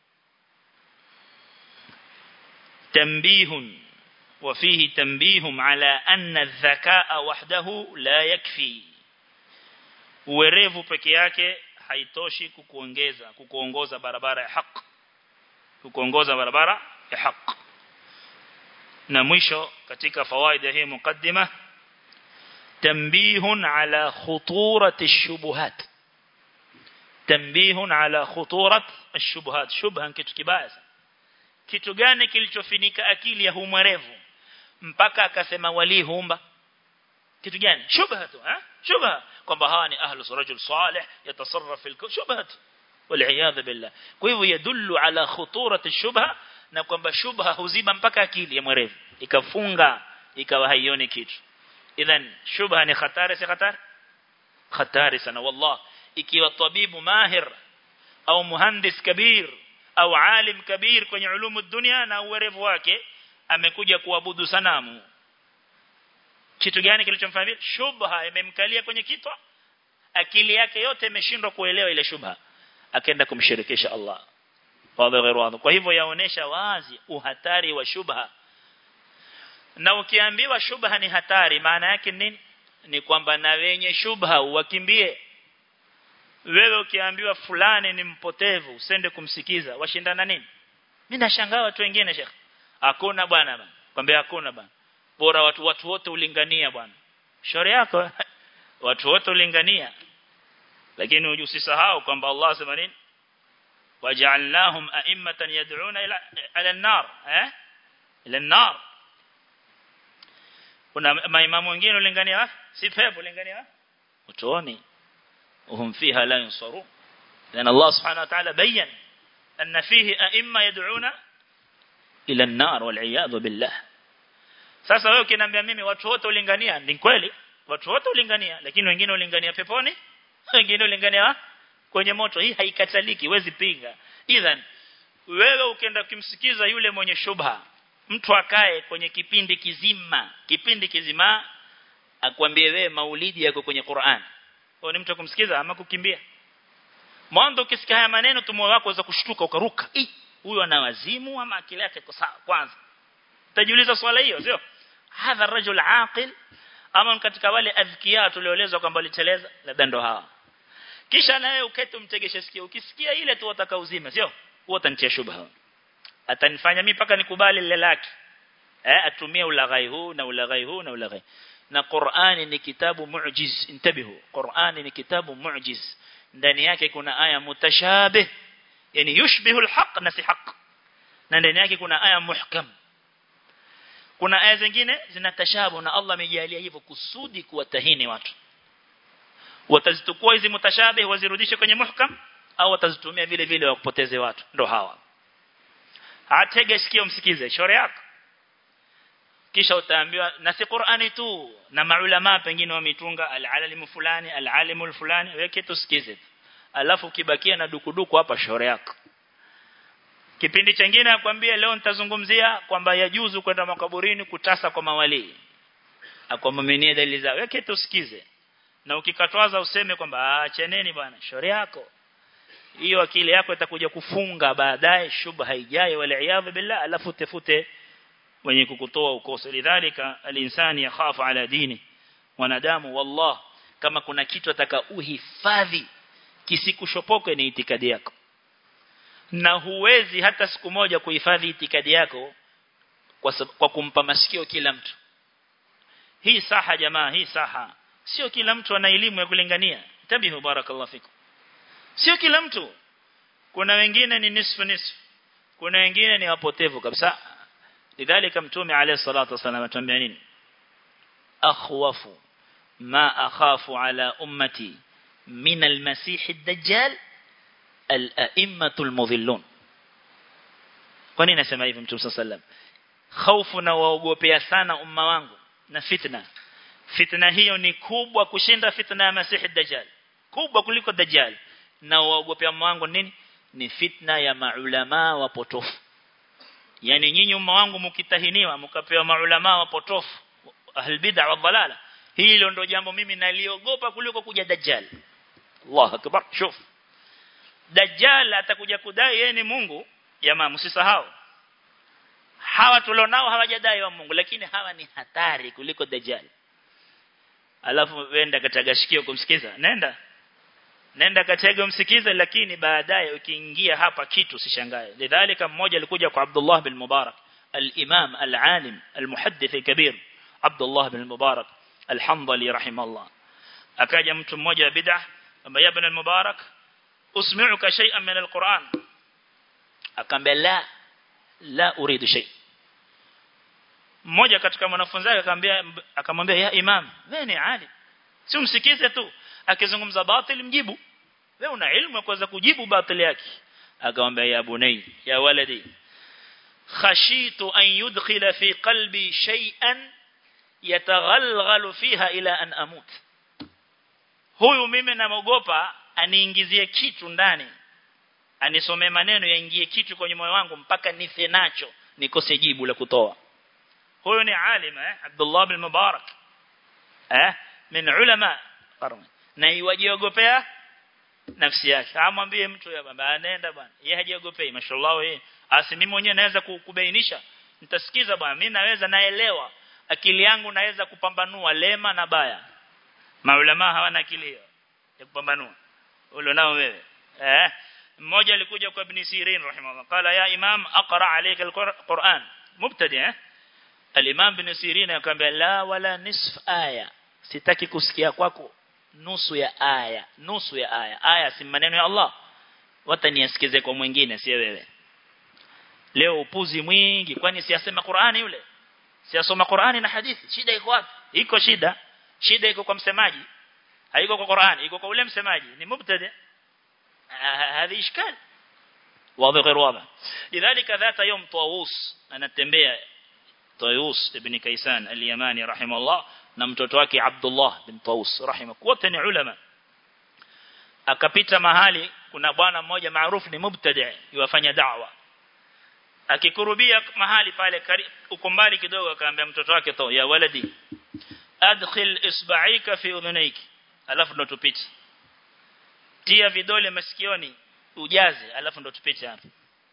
[SPEAKER 1] تنبيه وفيه تنبيه على أن الذكاء وحده لا يكفي uwerevu peke yake haitoshi kukuongeza kukuongoza barabara ya haki kukuongoza barabara ya haki na mwisho katika fawaida hii mukaddima tanbihun ala khuturat ash-shubuhat tanbihun ala khuturat ash-shubuhat shubha kitu kibaya kitu gani kilichofinika akili ya humwerevu mpaka akasema wali humba kitu gani shubha tu eh shubha kwamba hawa ni ahlus rajul salih yatasarraf fil shubha والعياذ بالله kwa hivyo yadullu ala khuturat ash-shubha na kwamba shubha huziba mpaka akili ya mwerevu ikafunga ikawa haioni kitu idhan shubha ni hatari si hatari hatari sana wallah ikiwa tabibu mahir au muhandis kabir au alim kabir kwenye ulumu dunia na uwerevu wake amekuja kuabudu sanamu kitu gani kilichomfanyia shubha imemkalia kwenye kitwa akili yake yote imeshindwa kuelewa ile shubha akaenda kumshirikisha Allah wadhi ghairu wadhi kwa hivyo yaonesha wazi uhatari wa shubha na ukiambiwa shubha ni hatari maana yake nini ni kwamba na wenye shubha wakimbie wewe ukiambiwa fulani ni mpotevu usende kumsikiza washindana nini mimi nashangaa watu wengine shekh hakuna bwana bwana kwambia hakuna bwana bora watu watu wote ulingania bwana shauri yako watu wote ulingania lakini usisahau kwamba Allah sema nini waja'alnahum a'immatan yad'una ila ala an-nar eh ila an-nar kuna maimamu wengine ulingania si pepo ulingania utoni وهم فيها لا ينصرون لأن الله سبحانه وتعالى بين أن فيه أئمة يدعون إلى النار والعياذ بالله sasa wewe ukiniambia mimi watu wote ulingania ni kweli watu wote ulingania lakini wengine ulingania peponi wengine ulingania kwenye moto hii haikataliki huwezi pinga idhan wewe ukienda kumsikiza yule mwenye shubha mtu akae kwenye kipindi kizima kipindi kizima akwambie wewe maulidi yako kwenye Qur'an wewe ni mtu kumsikiza ama kukimbia mwanzo ukisikia haya maneno tu moyo wako unaweza kushtuka ukaruka huyu ana wazimu ama akili yake iko sawa kwanza utajiuliza swala hiyo sio hadha rajul aqil ama katika wale adhkia tulioelezwa kwamba waliteleza labda ndo hawa kisha naye ukete umtegeshe sikio ukisikia ile tu wataka uzime sio huo utanitia shubha atanifanya mimi paka nikubali lile lake eh atumie ulaghai huu na ulaghai huu na ulaghai na Qur'ani ni kitabu mu'jiz intabihu Qur'ani ni kitabu mu'jiz ndani yake kuna aya mutashabih yani yushbihu alhaq na si haq na ndani yake kuna aya muhkam kuna aya zingine zinatashabu na Allah amejalia hivyo kusudi kuwatahini watu watazitukua hizi mutashabih wazirudishe kwenye muhkam au watazitumia vile vile wakupoteze watu ndo hawa atege sikio msikize shore yako kisha utaambiwa na si Qur'ani tu na maulama pengine wametunga al-alim fulani al-alim fulani weke tusikize alafu kibakia na dukuduku hapa shore yako kipindi chengine akwambia leo nitazungumzia kwamba yajuzu kwenda makaburini kutasa kwa mawali akwamaminie dalili zao weke tusikize na ukikatwaza useme kwamba acheneni bwana shore yako hiyo akili yako itakuja kufunga baadaye shubha ijaye wala iyadha billah alafu tefute wenye kukutoa ukoso lidhalika alinsani yakhafu ala dini wanadamu wallah kama kuna kitu ataka uhifadhi kisikushopoke ni itikadi yako na huwezi hata siku moja kuhifadhi itikadi yako kwa, kwa kumpa masikio kila mtu hii saha jamaa hii saha sio kila mtu ana elimu ya kulingania tabihu barakallahu fikum sio kila mtu kuna wengine ni nisfu nisfu kuna wengine ni wapotevu kabisa lidhalika mtume alayhi salatu wasallam atuambia nini akhwafu ma akhafu ala ummati min almasih ad-dajjal al-a'immatu al-mudhillun kwa nini nasema hivi mtume sallam hofu na waogopea sana umma wangu na fitna fitna hiyo ni kubwa kushinda fitna ya masih ad-dajjal kubwa kuliko dajjal na waogopea umma wangu nini ni fitna ya maulama wapotofu yani nyinyi umma wangu mkitahiniwa mkapewa maulama wapotofu ahl bid'a wa dhalala hilo ndo jambo mimi naliogopa kuliko kuja dajjal Allah akbar shuf dajjal atakuja kudai yeye ni Mungu jamaa msisahau hawa tulionao hawajadai wa Mungu lakini hawa ni hatari kuliko dajjal alafu wenda katagashikio kumsikiza nenda nenda katega msikize lakini baadaye ukiingia hapa kitu sishangae lidhalika mmoja alikuja kwa Abdullah bin Mubarak al-Imam al-Alim al-Muhaddith al-Kabir Abdullah bin Mubarak al-Hamdali rahimahullah akaja mtu mmoja wa bid'ah kwamba ya ibn al-Mubarak usmi'uka shay'an min al-Qur'an akamwambia la la uridu shay mmoja katika wanafunzi wake akamwambia akamwambia ya imam wewe ni alim si umsikize tu akizungumza batil mjibu wewe una ilmu kuweza kujibu batil yake akamwambia ya bunay ya waladi khashitu an yudkhila fi qalbi shay'an yataghalghalu fiha ila an amut huyu mimi namogopa aniingizie kitu ndani anisomee maneno yaingie kitu kwenye moyo wangu mpaka nife nacho nikose jibu la kutoa huyo ni alim eh Abdullah bin Mubarak eh min ulama qarni na iwajiogopea nafsi yake amwambie mtu ya baba anaenda bwana yeye hajiogopei mashallah yeye asi mimi mwenyewe naweza kubainisha nitasikiza bwana mimi naweza naelewa akili yangu naweza kupambanua lema na baya maulama hawana akili hiyo ya kupambanua ule nao wewe eh mmoja alikuja kwa ibn Sirin rahimahullah qala ya imam aqra alayka alquran mubtadi eh al-imam ibn Sirin akamwambia la wala nisf aya sitaki kusikia kwako nusu ya aya nusu ya aya aya si maneno ya Allah wataniasikize kwa mwingine si wewe leo upuzi mwingi kwani siasema Qur'ani yule siasoma Qur'ani na hadithi shida iko wapi iko shida shida iko kwa msemaji haiko kwa Qur'ani iko kwa ule msemaji ni mubtada هذه اشكال واضح غير واضح لذلك ذات يوم طاووس anatembea طاووس ابن كيسان اليماني رحمه الله na mtoto wake Abdullah bin Taus rahimah wote ni ulama akapita mahali kuna bwana mmoja maarufu ni mubtadi yuwafanya da'wa akikurubia mahali pale uko mbali kidogo akaambia mtoto wake to ya waladi adkhil isba'ika fi udhunaiki alafu ndo tupite tia vidole masikioni ujaze alafu ndo tupite hapo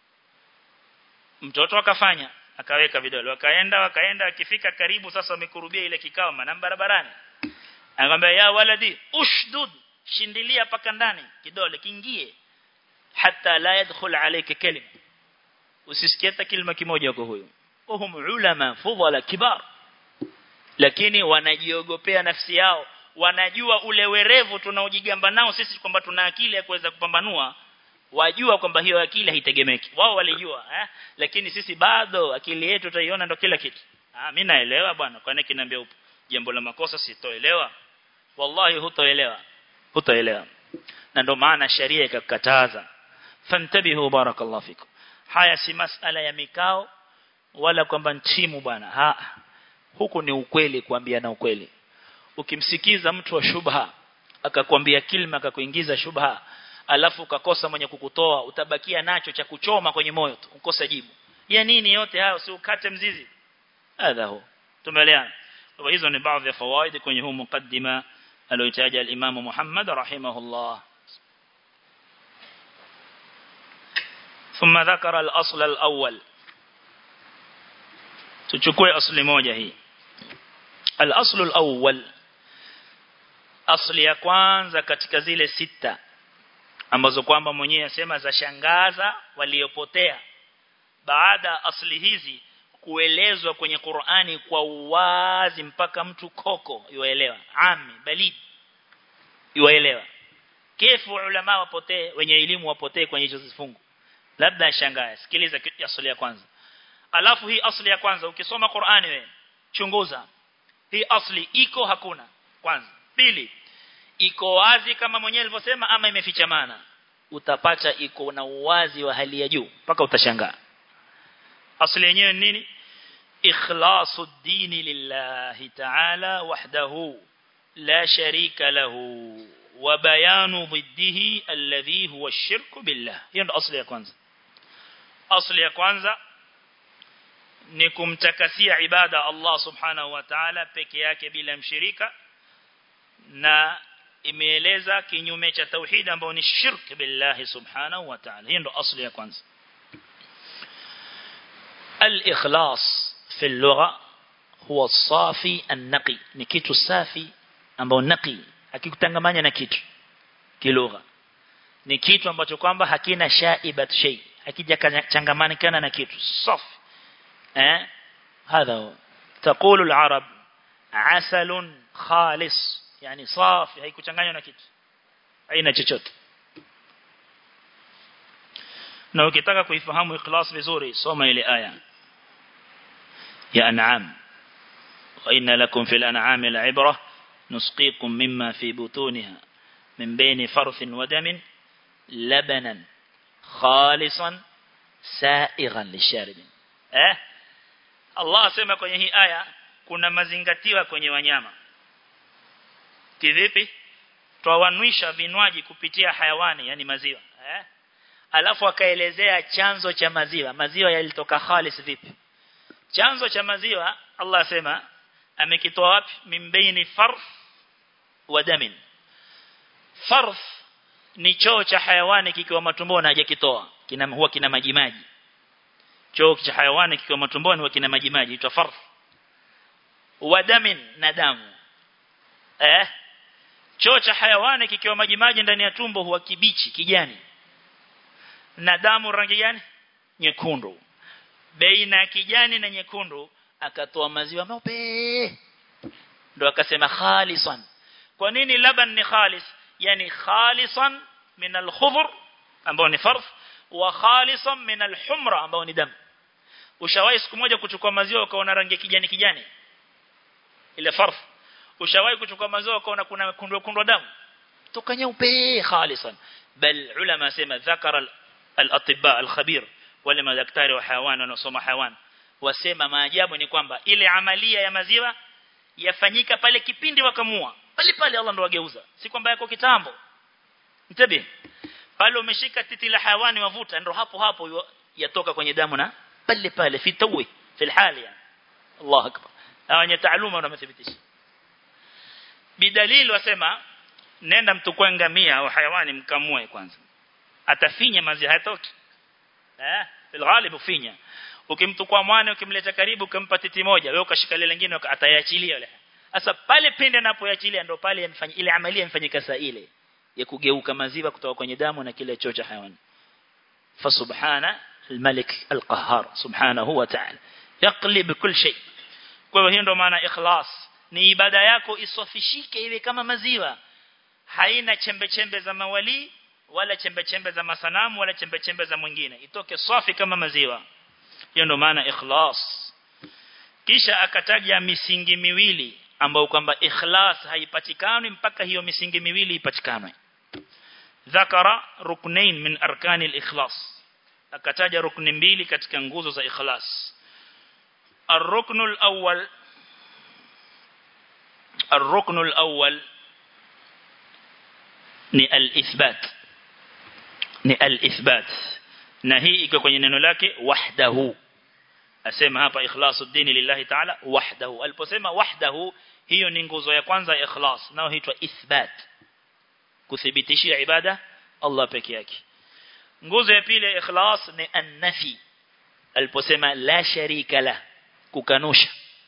[SPEAKER 1] mtoto akafanya akaweka vidole wakaenda wakaenda akifika karibu sasa wamekurubia ile kikao manam barabarani akamwambia ya waladi ushdud shindilia paka ndani kidole kiingie hata la yadkhul alayka kalima usisikie hata kilima kimoja kwa huyo wahum ulama fudhala kibar lakini wanajiogopea nafsi yao wanajua ule werevu tunaojigamba nao sisi kwamba tuna akili ya kuweza kupambanua wajua kwamba hiyo akili haitegemeki wao walijua eh? lakini sisi bado akili yetu tutaiona ndo kila kitu ah mimi naelewa bwana kwani kiniambia jambo la makosa sitoelewa wallahi hutoelewa hutoelewa na ndio maana sharia ikakataza fantabihu barakallahu fikum haya si masala ya mikao wala kwamba ntimu bwana ha huku ni ukweli kuambiana ukweli ukimsikiza mtu wa shubha akakwambia kilma akakuingiza shubha alafu ukakosa mwenye kukutoa utabakia nacho cha kuchoma kwenye moyo tu ukosa jibu ya nini yote hayo si ukate mzizi hadha hu tumeelewana kwa hizo ni baadhi ya fawaid kwenye huu mukaddima aliyotaja al-Imam Muhammad rahimahullah ثم ذكر الأصل الأول تشكوي أصل موجة هي الأصل الأول أصل ya kwanza katika zile sita ambazo kwamba mwenyewe asema za shangaza waliopotea baada asli hizi kuelezwa kwenye Qur'ani kwa uwazi mpaka mtu koko yuelewa ami balid yuelewa kefu ulama wapotee wenye elimu wapotee kwenye hizo zifungu labda ashangae sikiliza asli ya kwanza alafu hii asli ya kwanza ukisoma Qur'ani wewe chunguza hii asli iko hakuna kwanza pili iko wazi kama mwenyewe alivyosema ama imefichamana utapata iko na uwazi wa hali ya juu mpaka utashangaa asli yenyewe nini ikhlasu dini lillahi ta'ala wahdahu la sharika lahu wa bayanu ضده alladhi huwa ash-shirku billah hiyo ndo asli ya kwanza asli ya kwanza ni kumtakasia ibada Allah subhanahu wa ta'ala peke yake bila mshirika na imeeleza kinyume cha tauhid ambao ni shirk billahi subhanahu wa ta'ala hiyo ndo asli ya kwanza al-ikhlas fi al-lugha huwa safi an-naqi ni kitu safi ambao naqi hakikutangamanya na kitu kilugha ni kitu ambacho kwamba hakina shaibat shay hakijachangamana na kitu safi eh هذا تقول العرب عسل خالص yani safi haikuchanganywa na kitu haina chochote na ukitaka kuifahamu ikhlas vizuri soma ile aya ya an'am wa inna lakum fil an'ami la'ibra nusqikum mimma fi butunha min bayni farthin wa damin labanan khalisan sa'igan lisharibin eh Allah asema kwenye hii aya kuna mazingatiwa kwenye wanyama kivipi twawanwisha vinywaji kupitia hayawani yani maziwa eh alafu akaelezea chanzo cha maziwa maziwa yalitoka khalis vipi chanzo cha maziwa Allah asema amekitoa wapi mimbaini farf wa damin farf ni choo cha hayawani kikiwa matumboni hajakitoa kina huwa kina maji maji choo cha hayawani kikiwa matumboni huwa kina maji maji itwa farf wa damin na damu eh choo cha hayawani kikiwa maji maji ndani ya tumbo huwa kibichi kijani na damu rangi gani nyekundu baina ya kijani na nyekundu akatoa maziwa meupe ndo akasema khalisan kwa nini laban ni khalis yani khalisan min al-khudhr ambao ni farf wa khalisan min al-humra ambao ni damu ushawahi siku moja kuchukua maziwa ukaona rangi kijani kijani ile farf ushawahi kuchukua maziwa ukaona kuna kundu kundu damu toka nyeupe khalisan bal ulama sema dhakara al-atibba al-khabir wale madaktari wa hayawan wanaosoma hayawan wasema maajabu ni kwamba ile amalia ya maziwa yafanyika pale kipindi wakamua pale pale Allah ndo wageuza si kwamba yako kitambo mtabi pale umeshika titi la hayawani wavuta ndo hapo hapo yatoka kwenye damu na pale pale fi tawi fi hali yani Allah akbar hawa taaluma wamethibitisha bidalili wasema nenda mtukue ngamia au hayawani mkamue kwanza atafinya maziwa hayatoki eh fil ghalib ufinya ukimtukua mwana ukimleta karibu ukimpa titi moja wewe ukashika ile lingine atayaachilia ile sasa pale pinde anapoachilia ndo pale yamfanyia ile amalia imfanyika saa ile ya kugeuka maziwa kutoka kwenye damu na kile choo cha hayawani fa subhana الملك القهار سبحانه وتعالى يقلب كل شيء kwa hiyo hiyo ndo maana ikhlas ni ibada yako isofishike iwe kama maziwa haina chembe chembe za mawali wala chembe chembe za masanamu wala chembe chembe za mwingine itoke safi kama maziwa hiyo ndo maana ikhlas kisha akataja misingi miwili ambayo kwamba ikhlas haipatikani mpaka hiyo misingi miwili ipatikane dhakara ruknain min arkani al-ikhlas akataja rukni mbili katika nguzo za ikhlas الركن الأول الركن الأول ni al-ithbat ni al-ithbat na hii iko kwenye neno lake wahdahu asema hapa ikhlasuddin lillahi ta'ala wahdahu aliposema wahdahu hiyo ni nguzo ya kwanza ya ikhlas nao huitwa ithbat kuthibitishia ibada Allah peke yake nguzo ya pili ya ikhlas ni an-nafi aliposema la sharika la kukanusha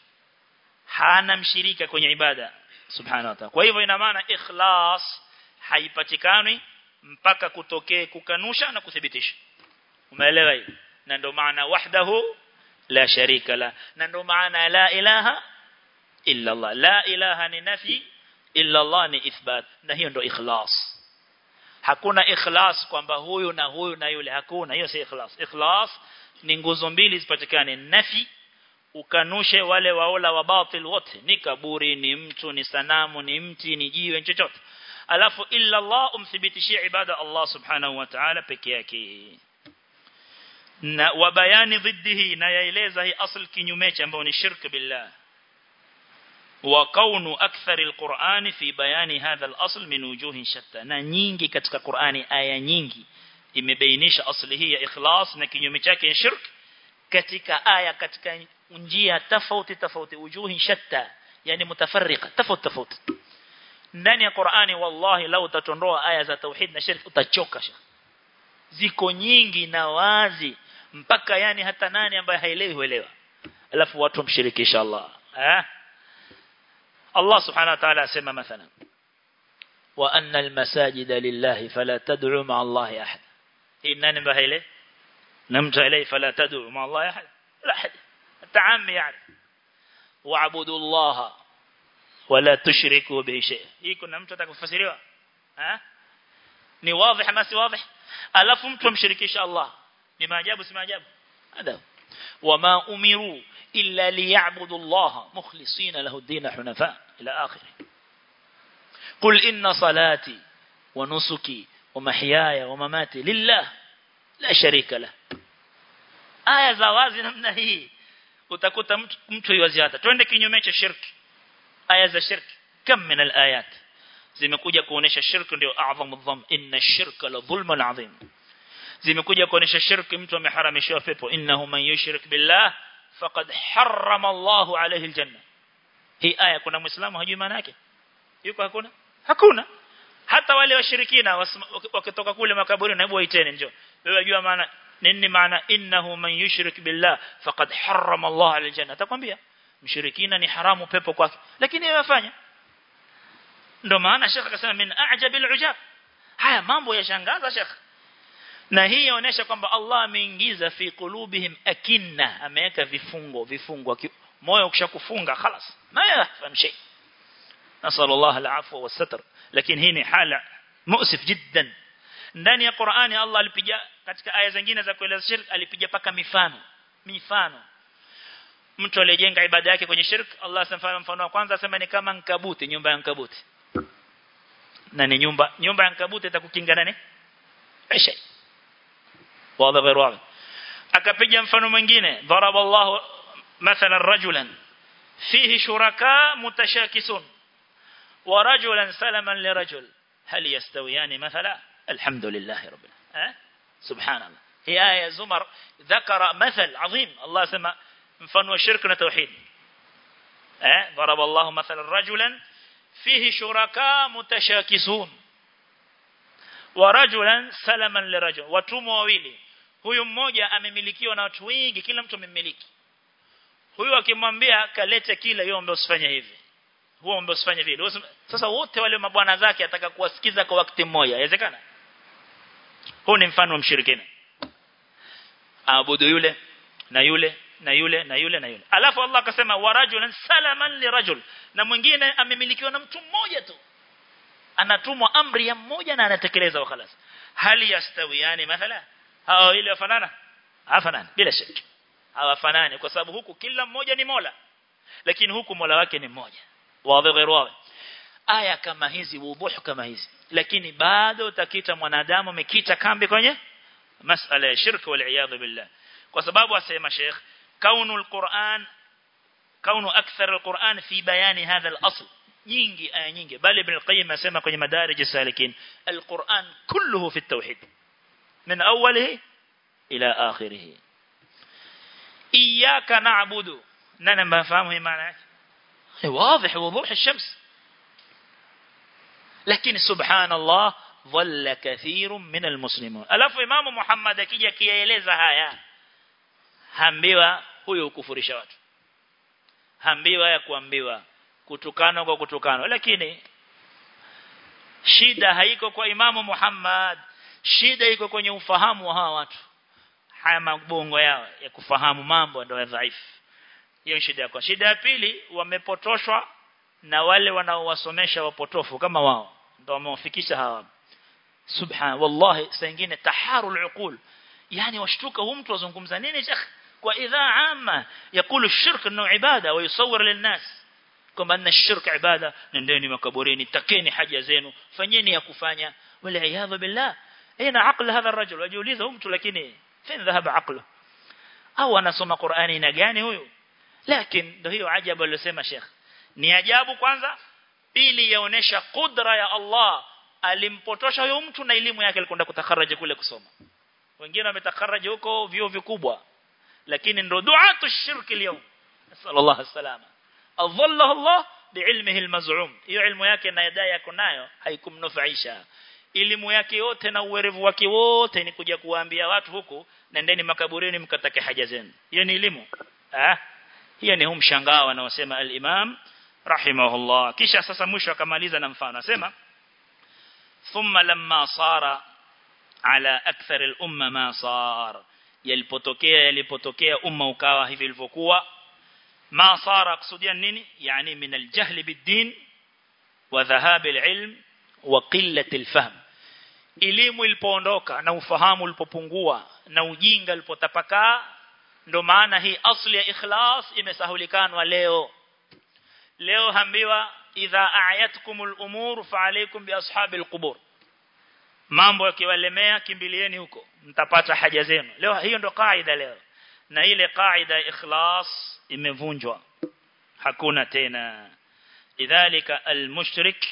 [SPEAKER 1] hana mshirika kwenye ibada subhanahu wa ta'ala kwa hivyo ina maana ikhlas haipatikani mpaka kutokee kukanusha na kuthibitisha umeelewa hii na ndio maana wahdahu la sharika la na ndio maana la ilaha illa Allah la ilaha ni nafi illa Allah ni ithbat na hiyo ndio ikhlas hakuna ikhlas kwamba huyu na huyu na yule hakuna hiyo si ikhlas ikhlas ni nguzo mbili zipatikane nafi ukanushe wale waola wa batil wote ni kaburi ni mtu ni sanamu ni mti ni jiwe chochote alafu illa Allah umthibitishie ibada Allah subhanahu wa ta'ala peke yake na wabayani dhiddihi na yaeleza hii asl kinyume cha ambao ni shirk billah wa kaunu akthar alquran fi bayani hadha alasl min wujuhin shatta na nyingi katika Qur'ani aya nyingi imebainisha asli hii ya ikhlas na kinyume chake ya shirk katika aya katika njia tofauti tofauti wujuhin shatta yani mutafarriqa tofauti tofauti ndani ya Qur'ani wallahi lau utatondoa aya za tauhid na shirk utachoka ziko nyingi na wazi mpaka yani hata nani ambaye haelewi huelewa alafu watu wamshirikisha Allah eh Allah subhanahu wa ta'ala asema mathalan wa anna almasajida lillahi fala tad'u ma'a Allah ahad hii nani ambaye haelewi نمت إليه فلا تدعوا مع الله أحد لا أحد التعام يعني واعبدوا الله ولا تشركوا به شيء hii kuna mtu atakufasiriwa eh ni wazi ama si wazi alafu mtu amshirikisha Allah ni maajabu si maajabu hada wama umiru illa liya'budu Allah mukhlisina lahu ad-din hunafa ila akhir قل إن صلاتي ونسكي ومحياي ومماتي لله la sharika la aya za wazi namna hii utakuta mtu mtu yuaziata twende kinyume cha shirki aya za shirki kam min alayat zimekuja kuonesha shirki ndio a'zamu dham inna shirka la dhulmun adhim zimekuja kuonesha shirki mtu ameharamishwa pepo innahu man yushrik billah faqad harrama Allahu alayhi aljanna hii aya kuna muislamu hajui maana yake yuko hakuna hakuna hata wale washirikina wakitoka kule makaburi na hebu waiteni njoo wewe unajua maana nini maana innahu man yushrik billah faqad harrama Allah aljanna atakwambia mshirikina ni haramu pepo kwake lakini yeye afanya ndio maana shekha akasema min a'jabil ujab haya mambo yashangaza shekha na hii inaonyesha kwamba Allah ameingiza fi qulubihim akinna ameweka vifungo vifungo moyo ukishakufunga خلاص ma yafham shay nasallallahu alafwa wasatr lakini hii ni hala mu'sif jiddan ndani ya Qur'ani Allah alipiga katika aya zingine za kueleza shirk alipiga paka mifano mifano mtu aliyejenga ibada yake kwenye shirk Allah asemfanya mfano wa kwanza asema ni kama nkabuti nyumba ya nkabuti na ni nyumba nyumba ya nkabuti itakukinga nani aisha wazi غير wazi akapiga mfano mwingine daraba Allah mathalan rajulan fihi shuraka mutashakisun wa rajulan salaman lirajul hal yastawiyani mathala الحمد لله رب العالمين سبحان الله هي آية زمر ذكر مثل عظيم الله سمى مفن وشرك وتوحيد ضرب الله مثلا رجلا فيه شركاء متشاكسون ورجلا سلما لرجل watumwa wawili huyu mmoja amemilikiwa na watu wengi kila mtu amemmiliki huyu akimwambia kalete kile yeye ambaye usifanye hivi huo ambaye usifanye vile sasa wote wale mabwana zake ataka kuwasikiza kwa wakati mmoja inawezekana huu ni mfano wa mshirikina aabudu yule na yule na yule na yule na yule alafu Allah akasema warajulan salaman lirajul na mwingine amemilikiwa na mtu mmoja tu anatumwa amri ya mmoja na anatekeleza wa khalas hali yastawiani mathala hao ile wafanana hafanani bila shaka hawafanani kwa sababu huku kila mmoja ni Mola lakini huku Mola wake ni mmoja wazi غير wazi aya kama hizi wuduhu kama hizi lakini bado utakita mwanadamu amekita kambi kwenye masala ya shirki wal iyad billah kwa sababu asema Sheikh kaunu alquran kaunu akthar alquran fi bayani hadha alasl nyingi aya nyingi bali ibn al-qayyim asema kwenye madarij salikin alquran kulluhu fi at-tauhid min awwalihi ila akhirih iyyaka na'budu nani mfahamu hii maana yake واضح وضوح الشمس لكن سبحان الله ظل كثير من المسلمون alafu imamu Muhammad akija kieleza haya hambiwa huyo kufurisha watu hambiwa ya kuambiwa kutukana kwa kutukana lakini shida haiko kwa imamu Muhammad shida iko kwenye ufahamu wa hawa watu haya mabongo yao ya kufahamu mambo ndio dhaifu hiyo shida yako shida ya pili wamepotoshwa na wale wanaowasomesha wapotofu kama wao ndio wamewafikisha hawa subhan wallahi saa nyingine taharul uqul yani washtuka huyu mtu azungumza nini shekh kwa idhaa amma yakulu shirk انه ibada ويصور للناس kwamba anna shirk ibada nendeni makaburini takeni haja zenu fanyeni ya kufanya wala iyadha billah aina aql hadha الرجل wajiuliza huyu mtu lakini fin dhahaba aqlu au anasoma Qur'ani na gani huyu lakini ndio hiyo ajabu aliyosema Sheikh ni ajabu kwanza pili yaonesha kudra ya Allah alimpotosha huyo mtu na elimu yake alikwenda kutakharaja kule kusoma wengine wametakaraja huko vio vikubwa lakini ndo duatu shirki leo sallallahu alaihi adhallahu Allah biilmihi almaz'um hiyo ilmu yake na yadai yako nayo haikumnufaisha elimu yake yote na uwerevu wake wote ni kuja kuwaambia watu huku nendeni makaburini mkatake haja zenu hiyo ni elimu ah hiyo ni humshangao anaosema al-Imam rahimahullah kisha sasa mwisho akamaliza na mfano anasema thumma lamma sara ala akthar al-umma ma sar yalipotokea yalipotokea umma ukawa hivi ilivyokuwa ma sara kusudia nini yani min al-jahl bid-din wa dhahab al-ilm wa qillat al-fahm elimu ilipoondoka na ufahamu ulipopungua na ujinga ulipotapakaa ndo maana hii asli ya ikhlas imesahulikanwa leo leo hambiwa idha a'yatkumul umur fa alaykum bi ashabil qubur mambo yakiwalemea kimbilieni huko mtapata haja zenu leo hiyo ndo kaida leo na ile kaida ya ikhlas imevunjwa hakuna tena idhalika almushrik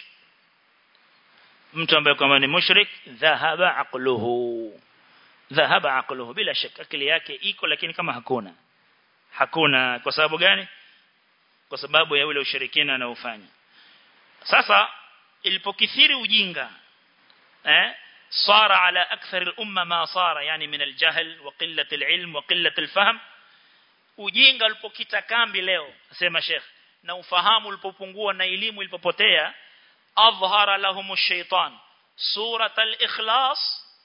[SPEAKER 1] mtu ambaye kama ni mushrik dhahaba aqluhu dhahaba aqluhu bila shaka akili yake iko lakini kama hakuna hakuna kwa sababu gani kwa sababu ya ule ushirikina anaofanya sasa ilipokithiri ujinga eh صار على أكثر الأمة ما صار يعني من الجهل وقلة العلم وقلة الفهم ujinga ulipokita kambi leo asema sheikh na ufahamu ulipopungua na elimu ilipopotea adhhara lahum ash-shaytan surat al-ikhlas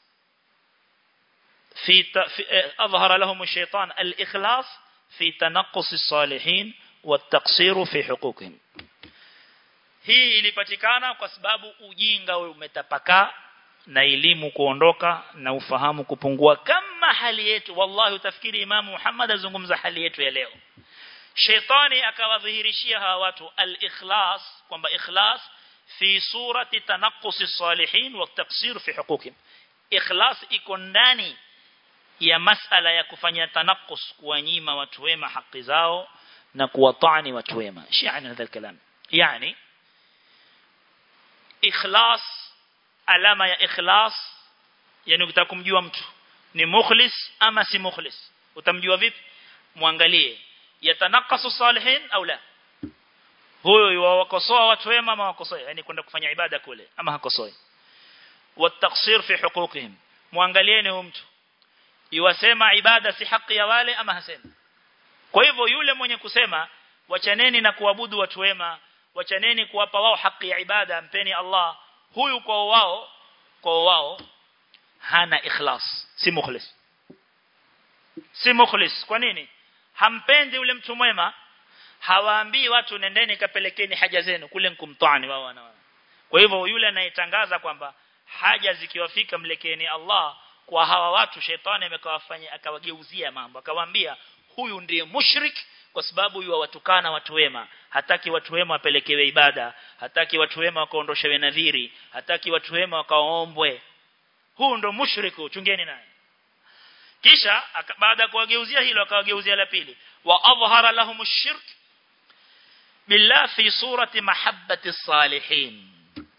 [SPEAKER 1] في أظهر لهم الشيطان الإخلاص في تنقص الصالحين والتقصير في حقوقهم hii ilipatikana kwa sababu ujinga umetapakaa na elimu kuondoka na ufahamu kupungua kama hali yetu wallahi utafikiri imamu Muhammad azungumza hali yetu ya leo Shetani akawadhihirishia hawa watu al-ikhlas kwamba ikhlas fi surati tanaqqus as-salihin wa taqsir fi huquqihim ikhlas iko ndani ya masala ya kufanya tanaqqus kuwanyima watu wema haki zao na kuwatani watu wema shi'an hadha al-kalam yani ikhlas alama ya ikhlas yani ukitaka kumjua mtu ni mukhlis ama si mukhlis utamjua vipi muangalie yatanakasu salihin au la huyo yuwakosoa watu wema ama wakosoi yani kwenda kufanya ibada kule ama hakosoi wataksir fi huquqihim muangalieni huyo mtu iwasema ibada si haki ya wale ama hasema kwa hivyo yule mwenye kusema wachaneni na kuabudu watu wema wachaneni kuwapa wao haki ya ibada mpeni Allah huyu kwa wao kwa wao hana ikhlas si mukhlis si mukhlis kwa nini hampendi yule mtu mwema hawaambii watu nendeni kapelekeni haja zenu kule mkumtani wao wana kwa hivyo yule anayetangaza kwamba haja zikiwafika mlekeni Allah kwa hawa watu shetani amekawafanya akawageuzia mambo akawaambia huyu ndiye mushrik kwa sababu yuwa watukana watu wema hataki watu wema wapelekewe ibada hataki watu wema wakaondoshewe nadhiri hataki watu wema wakaombwe huu ndo mushriku chungeni naye kisha baada ya kuwageuzia hilo akawageuzia la pili wa adhhara lahum ash-shirk billah fi surati mahabbati salihin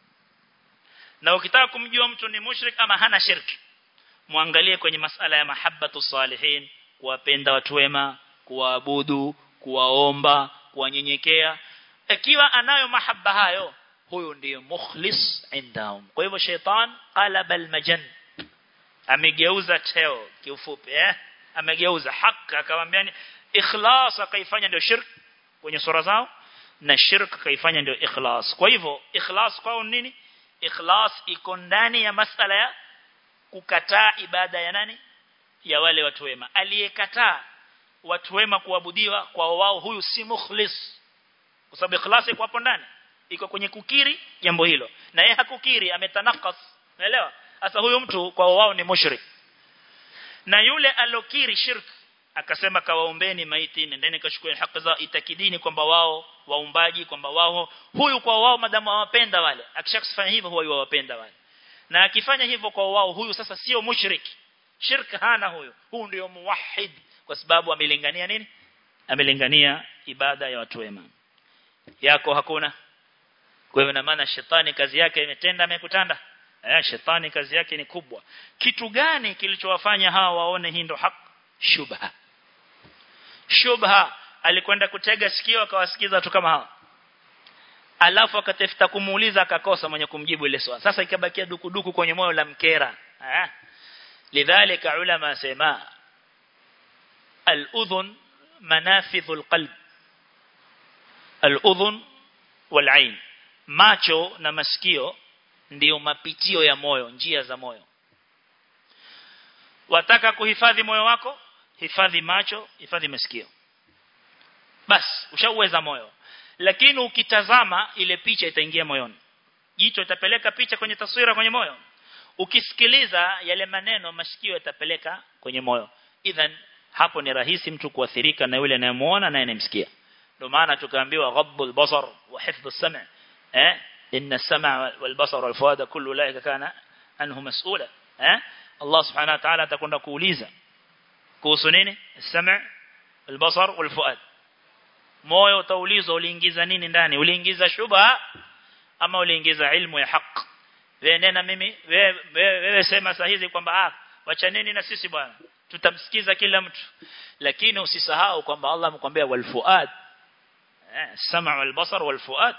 [SPEAKER 1] na ukitaka kumjua mtu ni mushrik ama hana shirki muangalie kwenye masala ya mahabbatu salihin kuwapenda watu wema kuwaabudu kuwaomba kuwanyenyekea ikiwa anayo mahaba hayo huyo ndiyo mukhlis indahum kwa hivyo shaitan qalaba almajan amegeuza teo kiufupi eh amegeuza haki akamwambia ni ikhlas akaifanya ndio shirk kwenye sura zao na shirk kaifanya ndio ikhlas kwa hivyo ikhlas kwao nini ikhlas iko ndani ya masala ya kukataa ibada ya nani ya wale watu wema aliyekataa watu wema kuabudiwa kwa wao huyu si mukhlis kwa sababu ikhlas iko hapo ndani iko kwenye kukiri jambo hilo na yeye hakukiri ametanakas unaelewa sasa huyu mtu kwa wao ni mushrik na yule alokiri shirk akasema kawaombeni maiti nendeni kachukue haki zao itakidini kwamba wao waumbaji kwamba wao huyu kwa wao madamu hawapenda wale akishakufanya hivyo huwa yuwapenda wale na akifanya hivyo kwa wao huyu sasa sio mushrik shirk hana huyu huyu ndio muwahhid kwa sababu amelingania nini amelingania ibada ya watu wema yako hakuna kwa hivyo na maana shetani kazi yake imetenda amekutanda eh shetani kazi yake ni kubwa kitu gani kilichowafanya hawa waone hii ndo haki shubha shubha alikwenda kutega sikio akawasikiza watu kama hawa alafu akatafuta kumuuliza akakosa mwenye kumjibu ile swali sasa ikabakia dukuduku kwenye moyo la mkera eh lidhalika ulama sema al-udhun manafidhu al-qalb al-udhun wal-ain macho na masikio ndiyo mapitio ya moyo njia za moyo wataka kuhifadhi moyo wako hifadhi macho hifadhi masikio bas ushauweza moyo lakini ukitazama ile picha itaingia moyoni jicho itapeleka picha kwenye taswira kwenye moyo ukisikiliza yale maneno masikio yatapeleka kwenye moyo idhan hapo ni rahisi mtu kuathirika na yule anayemuona na anayemsikia ndio maana tukaambiwa ghabbul basar wa hifdhus sam' eh inna as-sam'a wal basar wal fuada kullu ulaika kana anhu mas'ula eh Allah subhanahu wa ta'ala atakwenda kuuliza kuhusu nini as-sam' wal basar wal fuad moyo utaulizwa uliingiza nini ndani uliingiza shubha ama uliingiza ilmu ya haki wewe nena mimi wewe wewe sema saa hizi kwamba ah wachaneni na sisi bwana tutamsikiza kila mtu lakini usisahau kwamba Allah amekwambia wal fuad eh sama wal basar wal fuad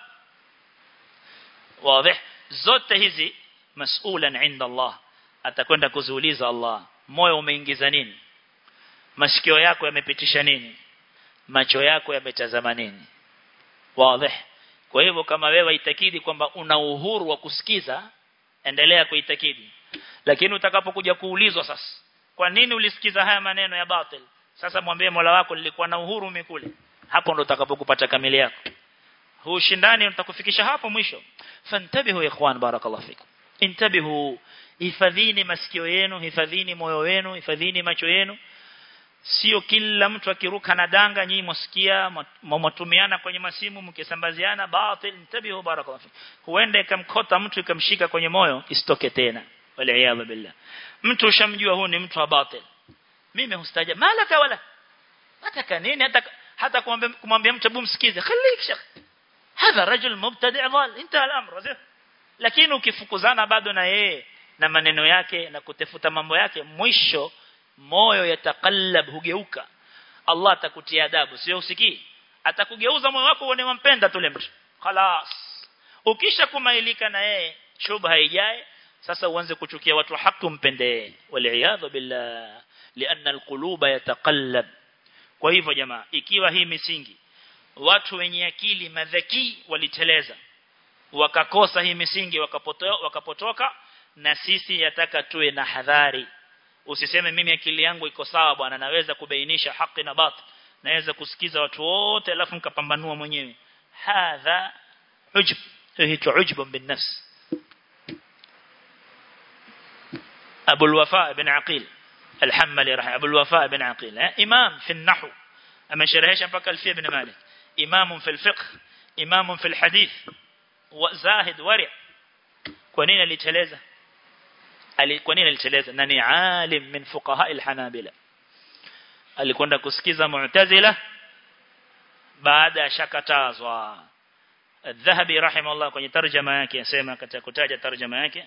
[SPEAKER 1] wazi zote hizi masulan inda Allah atakwenda kuziuliza Allah moyo umeingiza nini masikio yako yamepitisha nini macho yako yametazama nini wazi kwa hivyo kama wewe itakidi kwamba una uhuru wa kusikiza endelea kuitakidi lakini utakapokuja kuulizwa sasa kwa nini ulisikiza haya maneno ya batil sasa mwambie Mola wako nilikuwa na uhuru mikule hapo ndo utakapokupata kamili yako huu shindani utakufikisha hapo mwisho fantabihu ikhwan barakallahu fikum intabihu hifadhini masikio yenu hifadhini moyo wenu hifadhini macho yenu sio kila mtu akiruka na danga nyinyi msikia mtumiana kwenye masimu mkisambaziana batil intabihu barakallahu fikum huenda ikamkota mtu ikamshika kwenye moyo isitoke tena wal billah mtu ushamjua huu ni mtu wa batil mimi hustaja malaka wala hata nini hata hata kumwambia kumwambia mtu hebu msikize khalik shekh hadha rajul mubtadi' dhal intaha al-amr lakini ukifukuzana bado na yeye na maneno yake na kutafuta mambo yake mwisho moyo yatakallab hugeuka Allah atakutia adabu sio usikii atakugeuza moyo wako uone wampenda tule mtu خلاص ukisha kumailika na yeye shubha haijae sasa uanze kuchukia watu haki umpende waliaadha billah lianna alquluba yataqallab kwa hivyo jamaa ikiwa hii misingi watu wenye akili madhaki waliteleza wakakosa hii misingi wakapotoka, wakapotoka na sisi yataka tuwe na hadhari usiseme mimi akili yangu iko sawa bwana naweza kubainisha haki na batil naweza kusikiza watu wote alafu nikapambanua mwenyewe hadha ujub hicho ujub bin nafs أبو الوفاء بن عقيل الحملي رحمه أبو الوفاء بن عقيل إمام في النحو amesherehesha mpaka alfia ibn malik imamu fil fiqh imamu fil hadith wa zahid wari kwa nini aliteleza ali kwa nini aliteleza na ni alim min fuqaha al-hanabila alikwenda kusikiza mu'tazila baada ya shakatazwa الذهبي رحمه الله kwenye tarjama yake yasema katika kutaja tarjama yake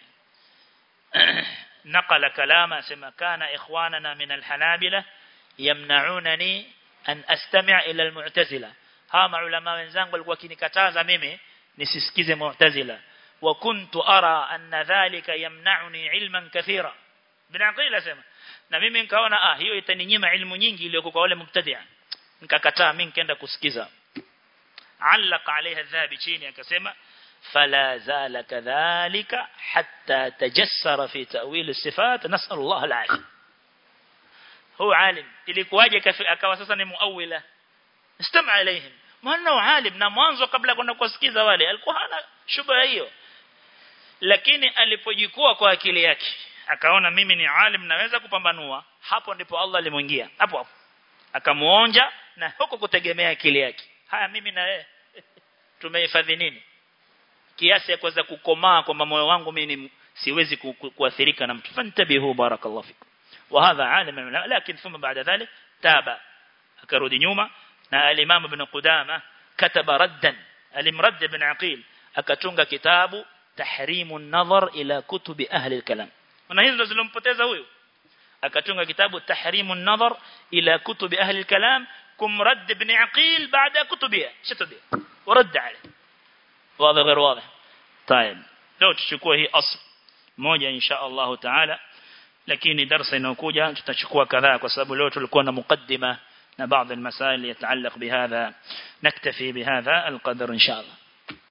[SPEAKER 1] نقل كلام اسمع كان اخواننا من الحنابلة يمنعونني ان استمع الى المعتزله ها maulama wenzangu walikuwa kinikataza mimi nisisikize mu'tazila wa kuntu ara anna dhalika yamna'uni ilman kathira bin aqil asema na mimi nikaona ah hiyo itaninyima ilmu nyingi iliyo kwa wale mubtadi'a nikakataa mimi nikaenda kusikiza علق عليها الذهبي chini akasema فلا زال كذلك حتى تجسر في تأويل الصفات نسأل الله العافية هو عالم ilikuwaje akawa sasa ni muawila istama alaihim maana alim na mwanzo kabla kwenda kusikiza wale alikuwa hana shubha hiyo lakini alipojikua kwa akili yake akaona mimi ni alim naweza kupambanua hapo ndipo Allah alimuingia hapo hapo akamuonja na huko kutegemea akili yake haya mimi na wewe tumehifadhi nini kiasi ya kuweza kukomaa kwamba moyo wangu mimi siwezi kuathirika na mtu fantabihu barakallahu fikum wa hadha alim lakini thumma baada dhalik taba akarudi nyuma na al-imam ibn qudama kataba raddan alimrad ibn aqil akatunga kitabu tahrimu an-nazar ila kutubi ahli al-kalam na hizo zilompoteza huyo akatunga kitabu tahrimu an-nazar ila kutubi ahli al-kalam kumrad ibn aqil baada kutubia shatubia ورد عليه واضح غير واضح طيب leo tuchukue hii asl moja insha Allah taala lakini darasa inayokuja tutachukua kadhaa kwa sababu leo tulikuwa na mukaddima na baadhi ya masaili yataallaq bihadha naktafi bihadha alqadar insha Allah